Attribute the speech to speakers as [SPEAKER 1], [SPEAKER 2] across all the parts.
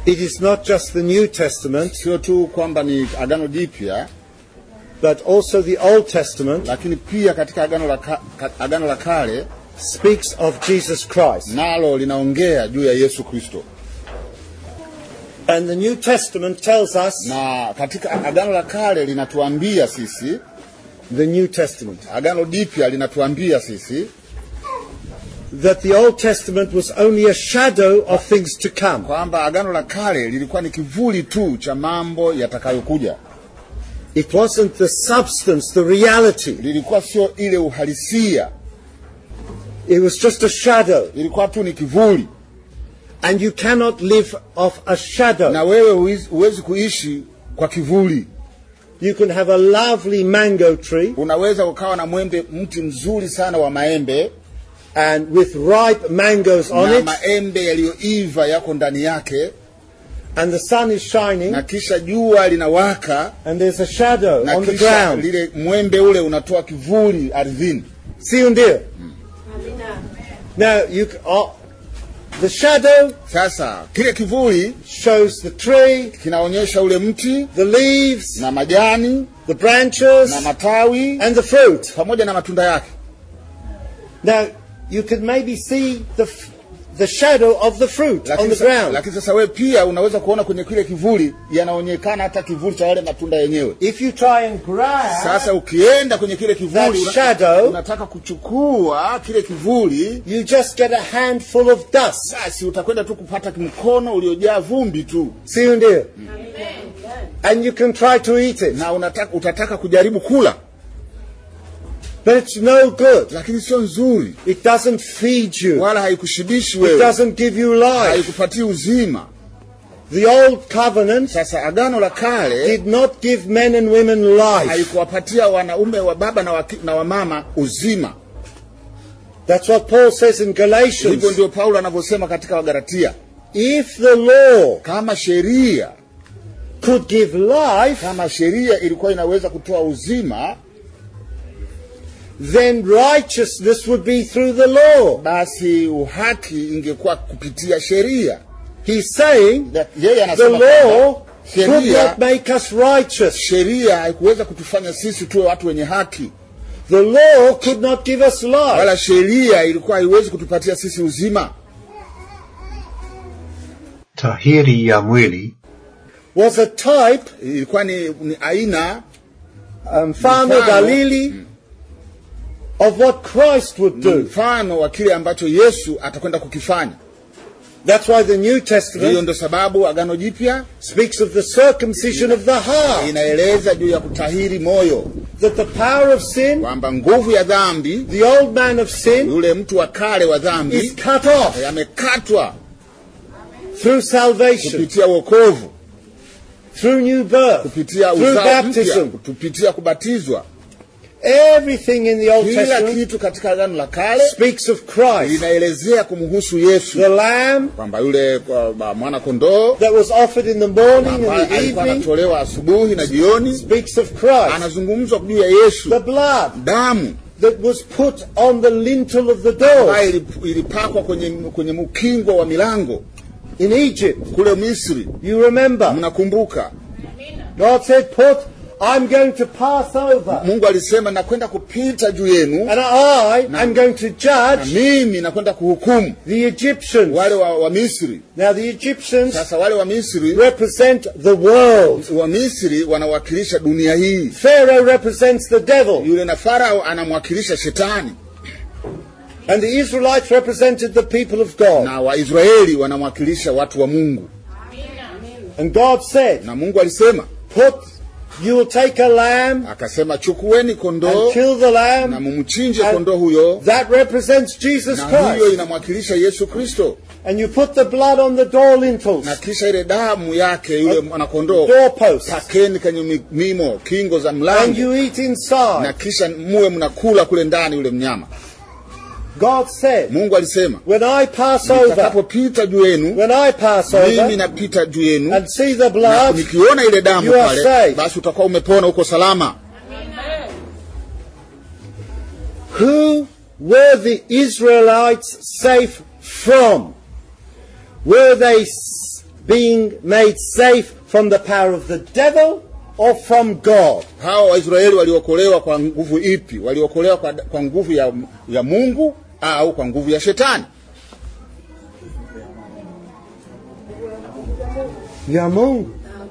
[SPEAKER 1] It is not just the New Testament,
[SPEAKER 2] sio tu kwamba ni agano jipya
[SPEAKER 1] but also the Old Testament
[SPEAKER 2] lakini pia katika agano la, ka, ka, agano la kale
[SPEAKER 1] speaks of Jesus Christ.
[SPEAKER 2] nalo linaongea juu ya yesu kristo
[SPEAKER 1] And the New Testament tells us
[SPEAKER 2] na katika agano la kale linatuambia sisi
[SPEAKER 1] the New Testament
[SPEAKER 2] agano jipya linatuambia sisi
[SPEAKER 1] that the Old Testament was only a shadow of things to come.
[SPEAKER 2] kwamba agano la kale lilikuwa ni kivuli tu cha mambo yatakayokuja
[SPEAKER 1] It wasn't the substance, the reality.
[SPEAKER 2] lilikuwa sio ile uhalisia
[SPEAKER 1] It was just a shadow.
[SPEAKER 2] ilikuwa tu ni kivuli
[SPEAKER 1] And you cannot live off a shadow.
[SPEAKER 2] na wewe huwezi- huwezi kuishi kwa kivuli
[SPEAKER 1] You can have a lovely mango tree
[SPEAKER 2] unaweza ukawa na mwembe mti mzuri sana wa maembe
[SPEAKER 1] and with ripe mangoes on
[SPEAKER 2] na
[SPEAKER 1] it,
[SPEAKER 2] maembe yaliyoiva yako ndani yake
[SPEAKER 1] and the sun is shining,
[SPEAKER 2] na kisha jua linawaka
[SPEAKER 1] and there's a shadow
[SPEAKER 2] na
[SPEAKER 1] on the
[SPEAKER 2] kisha
[SPEAKER 1] ground.
[SPEAKER 2] lile mwembe ule unatoa kivuli ardhini
[SPEAKER 1] See you dear. Now you c- uh, the shadow
[SPEAKER 2] sasa kile kivuli
[SPEAKER 1] shows the tree,
[SPEAKER 2] kinaonyesha ule mti
[SPEAKER 1] the leaves,
[SPEAKER 2] na majani
[SPEAKER 1] the branches,
[SPEAKER 2] na matawi
[SPEAKER 1] and the fruit.
[SPEAKER 2] pamoja na matunda yake
[SPEAKER 1] Now you can maybe see the f- the shadow of the fruit on
[SPEAKER 2] lakini,
[SPEAKER 1] the
[SPEAKER 2] sa,
[SPEAKER 1] ground.
[SPEAKER 2] lakini sasa wewe pia unaweza kuona kwenye kile kivuli yanaonekana hata kivuli cha yale matunda yenyewe
[SPEAKER 1] If you try and grab
[SPEAKER 2] sasa ukienda kwenye kile
[SPEAKER 1] that
[SPEAKER 2] kivuli una,
[SPEAKER 1] shadow,
[SPEAKER 2] unataka kuchukua kile kivuli
[SPEAKER 1] you just get a handful of dust.
[SPEAKER 2] basi utakwenda tu kupata mkono uliojaa vumbi tu
[SPEAKER 1] See you dear. And you can try to eat it,
[SPEAKER 2] na unataka, utataka kujaribu kula
[SPEAKER 1] but it's no good.
[SPEAKER 2] lakini sio nzuri
[SPEAKER 1] It doesn't feed you.
[SPEAKER 2] wala haikushibishi
[SPEAKER 1] It
[SPEAKER 2] wewe
[SPEAKER 1] doesn't give you life.
[SPEAKER 2] haikupatii uzima
[SPEAKER 1] The old covenant
[SPEAKER 2] sasa agano la kale
[SPEAKER 1] did not give men and women life.
[SPEAKER 2] haikuwapatia wanaume wa baba na, waki, na wamama uzima
[SPEAKER 1] That's what Paul says in
[SPEAKER 2] hivyo
[SPEAKER 1] Galatians.
[SPEAKER 2] ndio paulo anavyosema katika wagalatia
[SPEAKER 1] If the law
[SPEAKER 2] kama sheria
[SPEAKER 1] could give life,
[SPEAKER 2] kama sheria ilikuwa inaweza kutoa uzima
[SPEAKER 1] then righteousness would be through the law.
[SPEAKER 2] basi uhaki ingekuwa kupitia sheria
[SPEAKER 1] He's saying
[SPEAKER 2] That- yeye
[SPEAKER 1] the
[SPEAKER 2] anasema
[SPEAKER 1] law
[SPEAKER 2] kwamba
[SPEAKER 1] could
[SPEAKER 2] sheria
[SPEAKER 1] not make us righteous.
[SPEAKER 2] sheria haikuweza kutufanya sisi tuwe watu wenye haki
[SPEAKER 1] The law could not give us life.
[SPEAKER 2] wala sheria ilikuwa haiwezi kutupatia sisi uzima
[SPEAKER 3] tahiri ya mwili
[SPEAKER 1] Was a type,
[SPEAKER 2] ilikuwa ni, ni aina
[SPEAKER 1] mfano
[SPEAKER 2] Mfano.
[SPEAKER 1] dalili of what Christ would
[SPEAKER 2] ni
[SPEAKER 1] do.
[SPEAKER 2] mfano wa kile ambacho yesu atakwenda kukifanya
[SPEAKER 1] That's why the New
[SPEAKER 2] hiyo
[SPEAKER 1] Testament
[SPEAKER 2] ndo sababu agano jipya
[SPEAKER 1] speaks of the circumcision of the heart.
[SPEAKER 2] inaeleza juu ya kutahiri moyo
[SPEAKER 1] That the power of sin,
[SPEAKER 2] kwamba nguvu ya dhambi
[SPEAKER 1] the old man of sin,
[SPEAKER 2] yule mtu wa kale wa
[SPEAKER 1] is
[SPEAKER 2] dhambi
[SPEAKER 1] cut off
[SPEAKER 2] yamekatwa
[SPEAKER 1] through salvation,
[SPEAKER 2] kupitia wokovu
[SPEAKER 1] through new birth,
[SPEAKER 2] kupitia
[SPEAKER 1] through
[SPEAKER 2] uzao
[SPEAKER 1] baptism.
[SPEAKER 2] mpya kupitia kubatizwa
[SPEAKER 1] Everything in the Old
[SPEAKER 2] kila
[SPEAKER 1] Testament
[SPEAKER 2] kitu katika agano la kale
[SPEAKER 1] speaks of Christ,
[SPEAKER 2] linaelezea kumhusu yesu
[SPEAKER 1] the lamb
[SPEAKER 2] kwamba yule kwa- mwana kondoo
[SPEAKER 1] that was offered in the morning
[SPEAKER 2] ambaye
[SPEAKER 1] and the
[SPEAKER 2] alikuwa
[SPEAKER 1] evening
[SPEAKER 2] anatolewa asubuhi na jioni
[SPEAKER 1] speaks of Christ.
[SPEAKER 2] anazungumzwa juu ya yesu
[SPEAKER 1] The blood
[SPEAKER 2] damu
[SPEAKER 1] that was put on the lintel of the door
[SPEAKER 2] ambayo ilip- ilipakwa kwenye, kwenye mkingo wa milango
[SPEAKER 1] in Egypt.
[SPEAKER 2] kule misri
[SPEAKER 1] You remember?
[SPEAKER 2] mnakumbuka
[SPEAKER 1] God said, Put, I'm going to pass over.
[SPEAKER 2] mungu alisema nakwenda kupita juu yenu
[SPEAKER 1] And I am going to
[SPEAKER 2] na
[SPEAKER 1] judge
[SPEAKER 2] mimi nakwenda kuhukumu
[SPEAKER 1] the Egyptians.
[SPEAKER 2] wale wa, wa misri
[SPEAKER 1] Now, the Egyptians
[SPEAKER 2] sasa wale wa misri
[SPEAKER 1] represent the world.
[SPEAKER 2] wa misri wanawakilisha dunia hii
[SPEAKER 1] Pharaoh represents the devil.
[SPEAKER 2] yule na farao anamwakilisha shetani
[SPEAKER 1] And the Israelites represented the people of God.
[SPEAKER 2] na waisraeli wanamwakilisha watu wa mungu
[SPEAKER 1] And God said,
[SPEAKER 2] na mungu alisema
[SPEAKER 1] Put, you will take a lamb
[SPEAKER 2] akasema chukueni kondoo
[SPEAKER 1] and kill the
[SPEAKER 2] na
[SPEAKER 1] lamb.
[SPEAKER 2] mumchinje
[SPEAKER 1] And
[SPEAKER 2] kondoo huyo
[SPEAKER 1] That represents Jesus
[SPEAKER 2] na hiyo
[SPEAKER 1] Christ.
[SPEAKER 2] inamwakilisha yesu kristo
[SPEAKER 1] And you put the blood on the door lintels,
[SPEAKER 2] na kisha ile damu yake yule mwanakondoo
[SPEAKER 1] doorposts,
[SPEAKER 2] pakeni kwenye mi- mimo kingo za
[SPEAKER 1] and
[SPEAKER 2] mlango
[SPEAKER 1] you eat
[SPEAKER 2] na
[SPEAKER 1] inside.
[SPEAKER 2] kisha muwe mnakula kule ndani yule mnyama
[SPEAKER 1] God said,
[SPEAKER 2] mungu alisema
[SPEAKER 1] When I pass over,
[SPEAKER 2] nitakapopita juu yenu
[SPEAKER 1] when I pass
[SPEAKER 2] mimi
[SPEAKER 1] over
[SPEAKER 2] napita juu yenu
[SPEAKER 1] and see the
[SPEAKER 2] na
[SPEAKER 1] blood,
[SPEAKER 2] nikiona ile damu
[SPEAKER 1] You are
[SPEAKER 2] pale
[SPEAKER 1] saved.
[SPEAKER 2] basi utakuwa umepona uko salama
[SPEAKER 1] who were the Israelites safe from? Were they s- being made safe from the power of the devil or from God?
[SPEAKER 2] hawa waisraeli waliokolewa kwa nguvu ipi waliokolewa kwa, kwa nguvu ya, ya mungu au kwa nguvu ya shetani
[SPEAKER 1] Ya Mungu.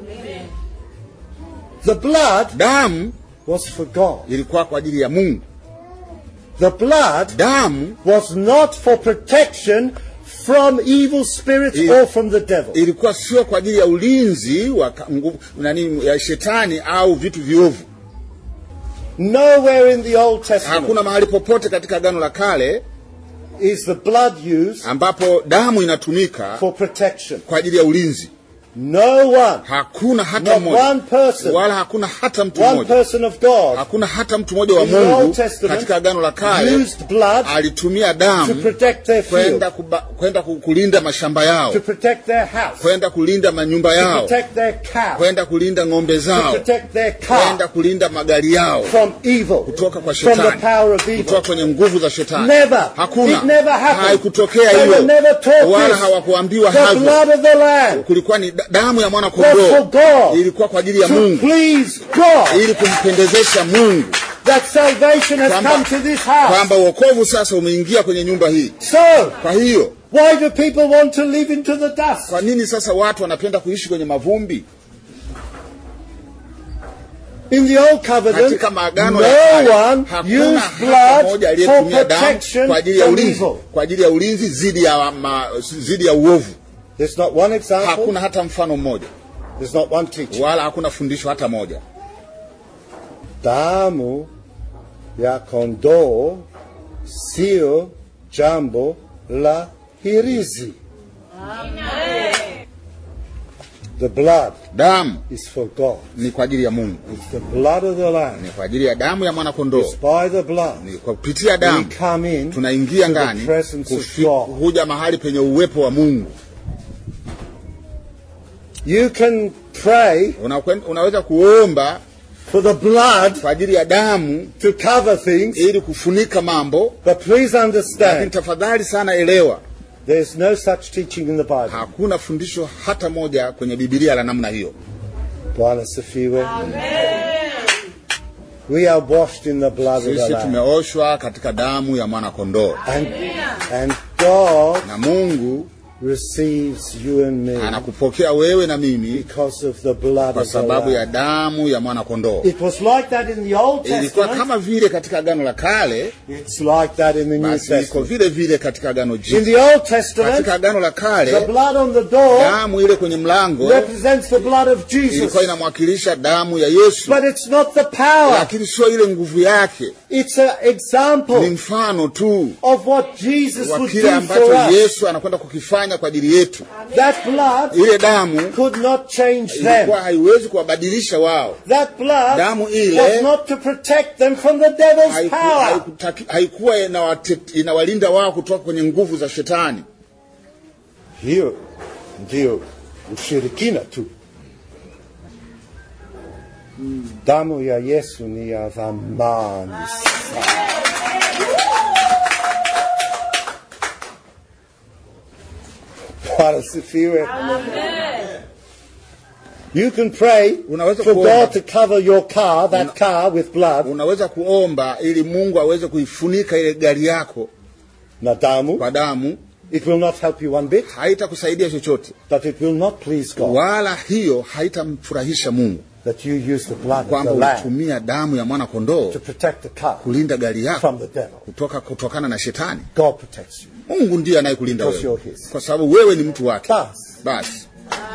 [SPEAKER 1] The blood
[SPEAKER 2] damu
[SPEAKER 1] was for God.
[SPEAKER 2] ilikuwa kwa ajili ya mungu
[SPEAKER 1] The blood
[SPEAKER 2] damu
[SPEAKER 1] was not for protection from evil spirits
[SPEAKER 2] Il-
[SPEAKER 1] or from the devil.
[SPEAKER 2] ilikuwa sio kwa ajili ya ulinzi wa ka- nguvu nani ya shetani au vitu viovu
[SPEAKER 1] Nowhere in the Old Testament
[SPEAKER 2] hakuna mahali popote katika agano la kale
[SPEAKER 1] is the blood used
[SPEAKER 2] ambapo damu inatumika
[SPEAKER 1] for protection.
[SPEAKER 2] kwa ajili ya ulinzi
[SPEAKER 1] No one,
[SPEAKER 2] hakuna hata
[SPEAKER 1] not
[SPEAKER 2] mmoja
[SPEAKER 1] one person,
[SPEAKER 2] wala hakuna hata mtu
[SPEAKER 1] one
[SPEAKER 2] mmoja
[SPEAKER 1] person of God
[SPEAKER 2] hakuna hata mtu mmoja wa
[SPEAKER 1] in the Old
[SPEAKER 2] mungu
[SPEAKER 1] Testament
[SPEAKER 2] katika agano la kale
[SPEAKER 1] used blood
[SPEAKER 2] alitumia
[SPEAKER 1] to
[SPEAKER 2] damu
[SPEAKER 1] protect their field,
[SPEAKER 2] kwenda kuba- kwenda ku- kulinda mashamba yao
[SPEAKER 1] to protect their house,
[SPEAKER 2] kwenda kulinda manyumba
[SPEAKER 1] to
[SPEAKER 2] yao
[SPEAKER 1] protect their cow,
[SPEAKER 2] kwenda kulinda ng'ombe
[SPEAKER 1] to
[SPEAKER 2] zao
[SPEAKER 1] protect their
[SPEAKER 2] kwenda
[SPEAKER 1] car
[SPEAKER 2] kulinda magari yao
[SPEAKER 1] from evil,
[SPEAKER 2] kutoka kwa
[SPEAKER 1] from the
[SPEAKER 2] shetani
[SPEAKER 1] power of evil.
[SPEAKER 2] kutoka kwenye nguvu za shetani
[SPEAKER 1] Never.
[SPEAKER 2] hakuna
[SPEAKER 1] It never happened.
[SPEAKER 2] haikutokea
[SPEAKER 1] They were
[SPEAKER 2] hiyo
[SPEAKER 1] never taught
[SPEAKER 2] wala
[SPEAKER 1] this.
[SPEAKER 2] hawakuambiwa
[SPEAKER 1] The
[SPEAKER 2] havyo
[SPEAKER 1] blood of the Lamb
[SPEAKER 2] kulikuwa ni da- damu ya mwana
[SPEAKER 1] was for
[SPEAKER 2] kondoo
[SPEAKER 1] God,
[SPEAKER 2] ilikuwa kwa ajili ya
[SPEAKER 1] to
[SPEAKER 2] mungu
[SPEAKER 1] please God,
[SPEAKER 2] ili kumpendezesha mungu
[SPEAKER 1] that salvation has
[SPEAKER 2] Kwamba-
[SPEAKER 1] come to this house.
[SPEAKER 2] kwamba uokovu sasa umeingia kwenye nyumba hii
[SPEAKER 1] So,
[SPEAKER 2] kwa hiyo
[SPEAKER 1] why do people want to live into the dust?
[SPEAKER 2] kwa nini sasa watu wanapenda kuishi kwenye mavumbi
[SPEAKER 1] In the Old Covenant,
[SPEAKER 2] katika maagano
[SPEAKER 1] no
[SPEAKER 2] ya kale
[SPEAKER 1] one
[SPEAKER 2] hakuna
[SPEAKER 1] used
[SPEAKER 2] hata
[SPEAKER 1] blood
[SPEAKER 2] mmoja
[SPEAKER 1] for
[SPEAKER 2] aliyetumia damu
[SPEAKER 1] protection
[SPEAKER 2] kwa ajili ya
[SPEAKER 1] from
[SPEAKER 2] ulinzi
[SPEAKER 1] evil.
[SPEAKER 2] kwa ajili ya ulinzi dhidi ya ma, dhidi ya uovu
[SPEAKER 1] There's not one example,
[SPEAKER 2] hakuna hata mfano mmoja
[SPEAKER 1] there's not one teaching.
[SPEAKER 2] wala hakuna fundisho hata moja
[SPEAKER 1] Damu ya kondoo sio jambo la hirizi. The blood
[SPEAKER 2] damu
[SPEAKER 1] is for God.
[SPEAKER 2] ni kwa ajili ya mungu
[SPEAKER 1] It's the blood of the Lamb.
[SPEAKER 2] ni kwa ajili ya damu ya mwana kondoo
[SPEAKER 1] It's by the blood
[SPEAKER 2] ni kwa kupitia
[SPEAKER 1] we
[SPEAKER 2] damu
[SPEAKER 1] come in
[SPEAKER 2] tunaingia
[SPEAKER 1] to the
[SPEAKER 2] ndani
[SPEAKER 1] presence of
[SPEAKER 2] kufi-
[SPEAKER 1] God.
[SPEAKER 2] huja mahali penye uwepo wa mungu
[SPEAKER 1] You can pray
[SPEAKER 2] Unakwen- unaweza kuomba
[SPEAKER 1] for the blood
[SPEAKER 2] kwa ajili ya damu
[SPEAKER 1] to cover things,
[SPEAKER 2] ili kufunika mambo
[SPEAKER 1] but please
[SPEAKER 2] lakini
[SPEAKER 1] understand
[SPEAKER 2] tafadhali sana elewa
[SPEAKER 1] there's no such teaching in the Bible.
[SPEAKER 2] hakuna fundisho hata moja kwenye bibilia la namna hiyo
[SPEAKER 1] Bwana asifiwe. We are washed in the blood of the
[SPEAKER 2] sisi
[SPEAKER 1] Lamb.
[SPEAKER 2] tumeoshwa katika damu ya mwana kondoo
[SPEAKER 1] And, and God
[SPEAKER 2] na mungu
[SPEAKER 1] receives you and me
[SPEAKER 2] anakupokea wewe na mimi
[SPEAKER 1] because of the blood
[SPEAKER 2] kwa
[SPEAKER 1] of the
[SPEAKER 2] sababu ya
[SPEAKER 1] Lamb.
[SPEAKER 2] damu ya mwana kondoo
[SPEAKER 1] It was like that in the Old
[SPEAKER 2] ilikuwa
[SPEAKER 1] Testament.
[SPEAKER 2] kama vile katika agano la kale
[SPEAKER 1] It's like that in the New
[SPEAKER 2] basi iko
[SPEAKER 1] Testament.
[SPEAKER 2] vile vile katika agano
[SPEAKER 1] In
[SPEAKER 2] jipya
[SPEAKER 1] the Old Testament,
[SPEAKER 2] katika agano la
[SPEAKER 1] the
[SPEAKER 2] kale
[SPEAKER 1] blood on the door
[SPEAKER 2] damu ile kwenye mlango
[SPEAKER 1] represents the blood of Jesus.
[SPEAKER 2] ilikuwa inamwakilisha damu ya yesu
[SPEAKER 1] But it's not the power.
[SPEAKER 2] lakini sio ile nguvu yake
[SPEAKER 1] It's an
[SPEAKER 2] ni
[SPEAKER 1] example
[SPEAKER 2] mfano tu
[SPEAKER 1] of what Jesus
[SPEAKER 2] wa
[SPEAKER 1] would
[SPEAKER 2] kile
[SPEAKER 1] do for
[SPEAKER 2] ambacho
[SPEAKER 1] us.
[SPEAKER 2] yesu anakwenda kukifanya kwa ajili yetu
[SPEAKER 1] That blood
[SPEAKER 2] ile damu
[SPEAKER 1] could not change them.
[SPEAKER 2] ilikuwa haiwezi kuwabadilisha wao
[SPEAKER 1] That blood
[SPEAKER 2] Damu ile-
[SPEAKER 1] was not to protect them from the devil's
[SPEAKER 2] Haiku-
[SPEAKER 1] power.
[SPEAKER 2] haikutaki- haikuwa inawate- inawalinda wao kutoka kwenye nguvu za shetani
[SPEAKER 1] Hiyo ndio ushirikina tu. Damu ya Yesu ni ya thamani sana. Bwana asifiwe. You can pray
[SPEAKER 2] Unaweza
[SPEAKER 1] for
[SPEAKER 2] kuomba.
[SPEAKER 1] God to cover your car, that car with blood,
[SPEAKER 2] unaweza kuomba ili mungu aweze kuifunika ile gari yako
[SPEAKER 1] na damu.
[SPEAKER 2] kwa damu
[SPEAKER 1] It will not help you one bit,
[SPEAKER 2] haitakusaidia chochote
[SPEAKER 1] but it will not please God
[SPEAKER 2] wala hiyo haitamfurahisha mungu
[SPEAKER 1] that you use the blood of
[SPEAKER 2] kwamba
[SPEAKER 1] the Lamb
[SPEAKER 2] ulitumia damu ya mwana kondoo
[SPEAKER 1] to protect the car
[SPEAKER 2] kulinda gari yako
[SPEAKER 1] from the devil.
[SPEAKER 2] kutoka kutokana na shetani
[SPEAKER 1] God protects you.
[SPEAKER 2] mungu ndiye anayekulinda
[SPEAKER 1] Because
[SPEAKER 2] wewe
[SPEAKER 1] you're his.
[SPEAKER 2] kwa sababu wewe ni mtu wake
[SPEAKER 1] Basi.
[SPEAKER 2] basi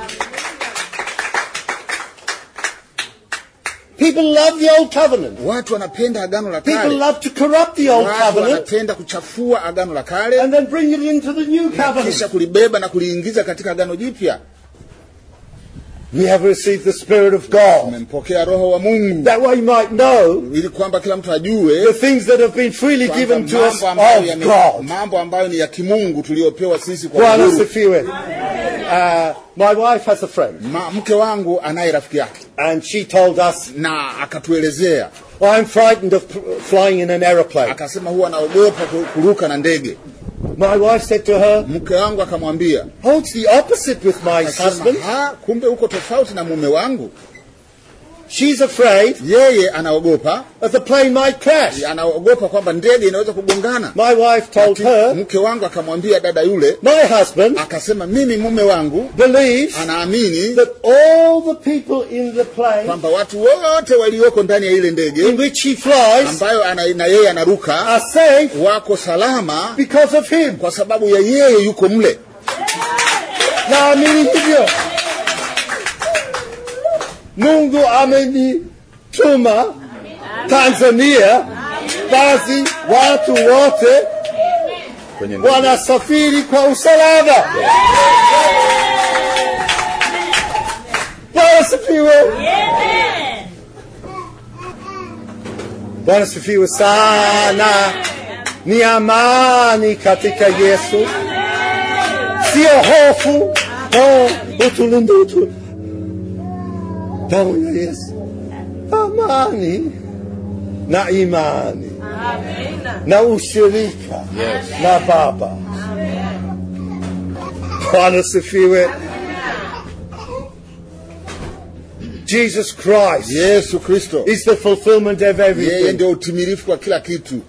[SPEAKER 1] People love the old covenant.
[SPEAKER 2] watu wanapenda agano la
[SPEAKER 1] People
[SPEAKER 2] kale
[SPEAKER 1] love to corrupt the old
[SPEAKER 2] watu
[SPEAKER 1] covenant
[SPEAKER 2] wanapenda kuchafua agano la kale
[SPEAKER 1] and then bring it into the new
[SPEAKER 2] kisha
[SPEAKER 1] covenant.
[SPEAKER 2] kulibeba na kuliingiza katika agano jipya
[SPEAKER 1] We have received the Spirit of God
[SPEAKER 2] umempokea roho wa mungu
[SPEAKER 1] that we might know
[SPEAKER 2] ili kwamba kila mtu
[SPEAKER 1] the
[SPEAKER 2] ajue
[SPEAKER 1] things that have been freely
[SPEAKER 2] kwamba
[SPEAKER 1] given to us
[SPEAKER 2] mambo ambayo,
[SPEAKER 1] of
[SPEAKER 2] yame-
[SPEAKER 1] God.
[SPEAKER 2] mambo ambayo ni ya kimungu tuliyopewa sisi kwa
[SPEAKER 1] Bwana
[SPEAKER 2] uhuru.
[SPEAKER 1] asifiwe. Uh, my wife has a friend
[SPEAKER 2] Ma, mke wangu anaye rafiki yake
[SPEAKER 1] and she told us,
[SPEAKER 2] na akatuelezea
[SPEAKER 1] I'm frightened of p- flying in an aeroplane.
[SPEAKER 2] akasema huwa anaogopa ku- kuruka na ndege
[SPEAKER 1] My wife said to her,
[SPEAKER 2] mke wangu akamwambia
[SPEAKER 1] Oh, it's the opposite with my
[SPEAKER 2] akasema,
[SPEAKER 1] husband.
[SPEAKER 2] ha, kumbe uko tofauti na mume wangu
[SPEAKER 1] She's afraid
[SPEAKER 2] yeye anaogopa
[SPEAKER 1] that the plane might crash.
[SPEAKER 2] anaogopa kwamba ndege inaweza kugongana
[SPEAKER 1] My wife told
[SPEAKER 2] Lakini
[SPEAKER 1] her,
[SPEAKER 2] mke wangu akamwambia dada yule
[SPEAKER 1] My husband
[SPEAKER 2] akasema mimi mume wangu
[SPEAKER 1] believes
[SPEAKER 2] anaamini
[SPEAKER 1] that all the people in the plane
[SPEAKER 2] kwamba watu wote walioko ndani ya ile
[SPEAKER 1] in
[SPEAKER 2] ndege
[SPEAKER 1] which he flies
[SPEAKER 2] ambayo ana, na yeye anaruka
[SPEAKER 1] are safe
[SPEAKER 2] wako salama
[SPEAKER 1] because of him.
[SPEAKER 2] kwa sababu ya yeye yuko mle
[SPEAKER 1] Naamini hivyo. Mungu amenituma Tanzania, basi watu wote
[SPEAKER 2] kwenye ndege.
[SPEAKER 1] wanasafiri kwa usalama. Bwana sifiwe. Bwana sifiwe sana. Ni amani katika Yesu, sio hofu. Oh, utulinde utu. Damu ya Yesu, amani na imani na ushirika na Baba. Bwana sifiwe. Jesus Christ
[SPEAKER 2] yesu kristo
[SPEAKER 1] is the fulfillment of
[SPEAKER 2] yeye
[SPEAKER 1] everything.
[SPEAKER 2] ndio utimilifu wa kila kitu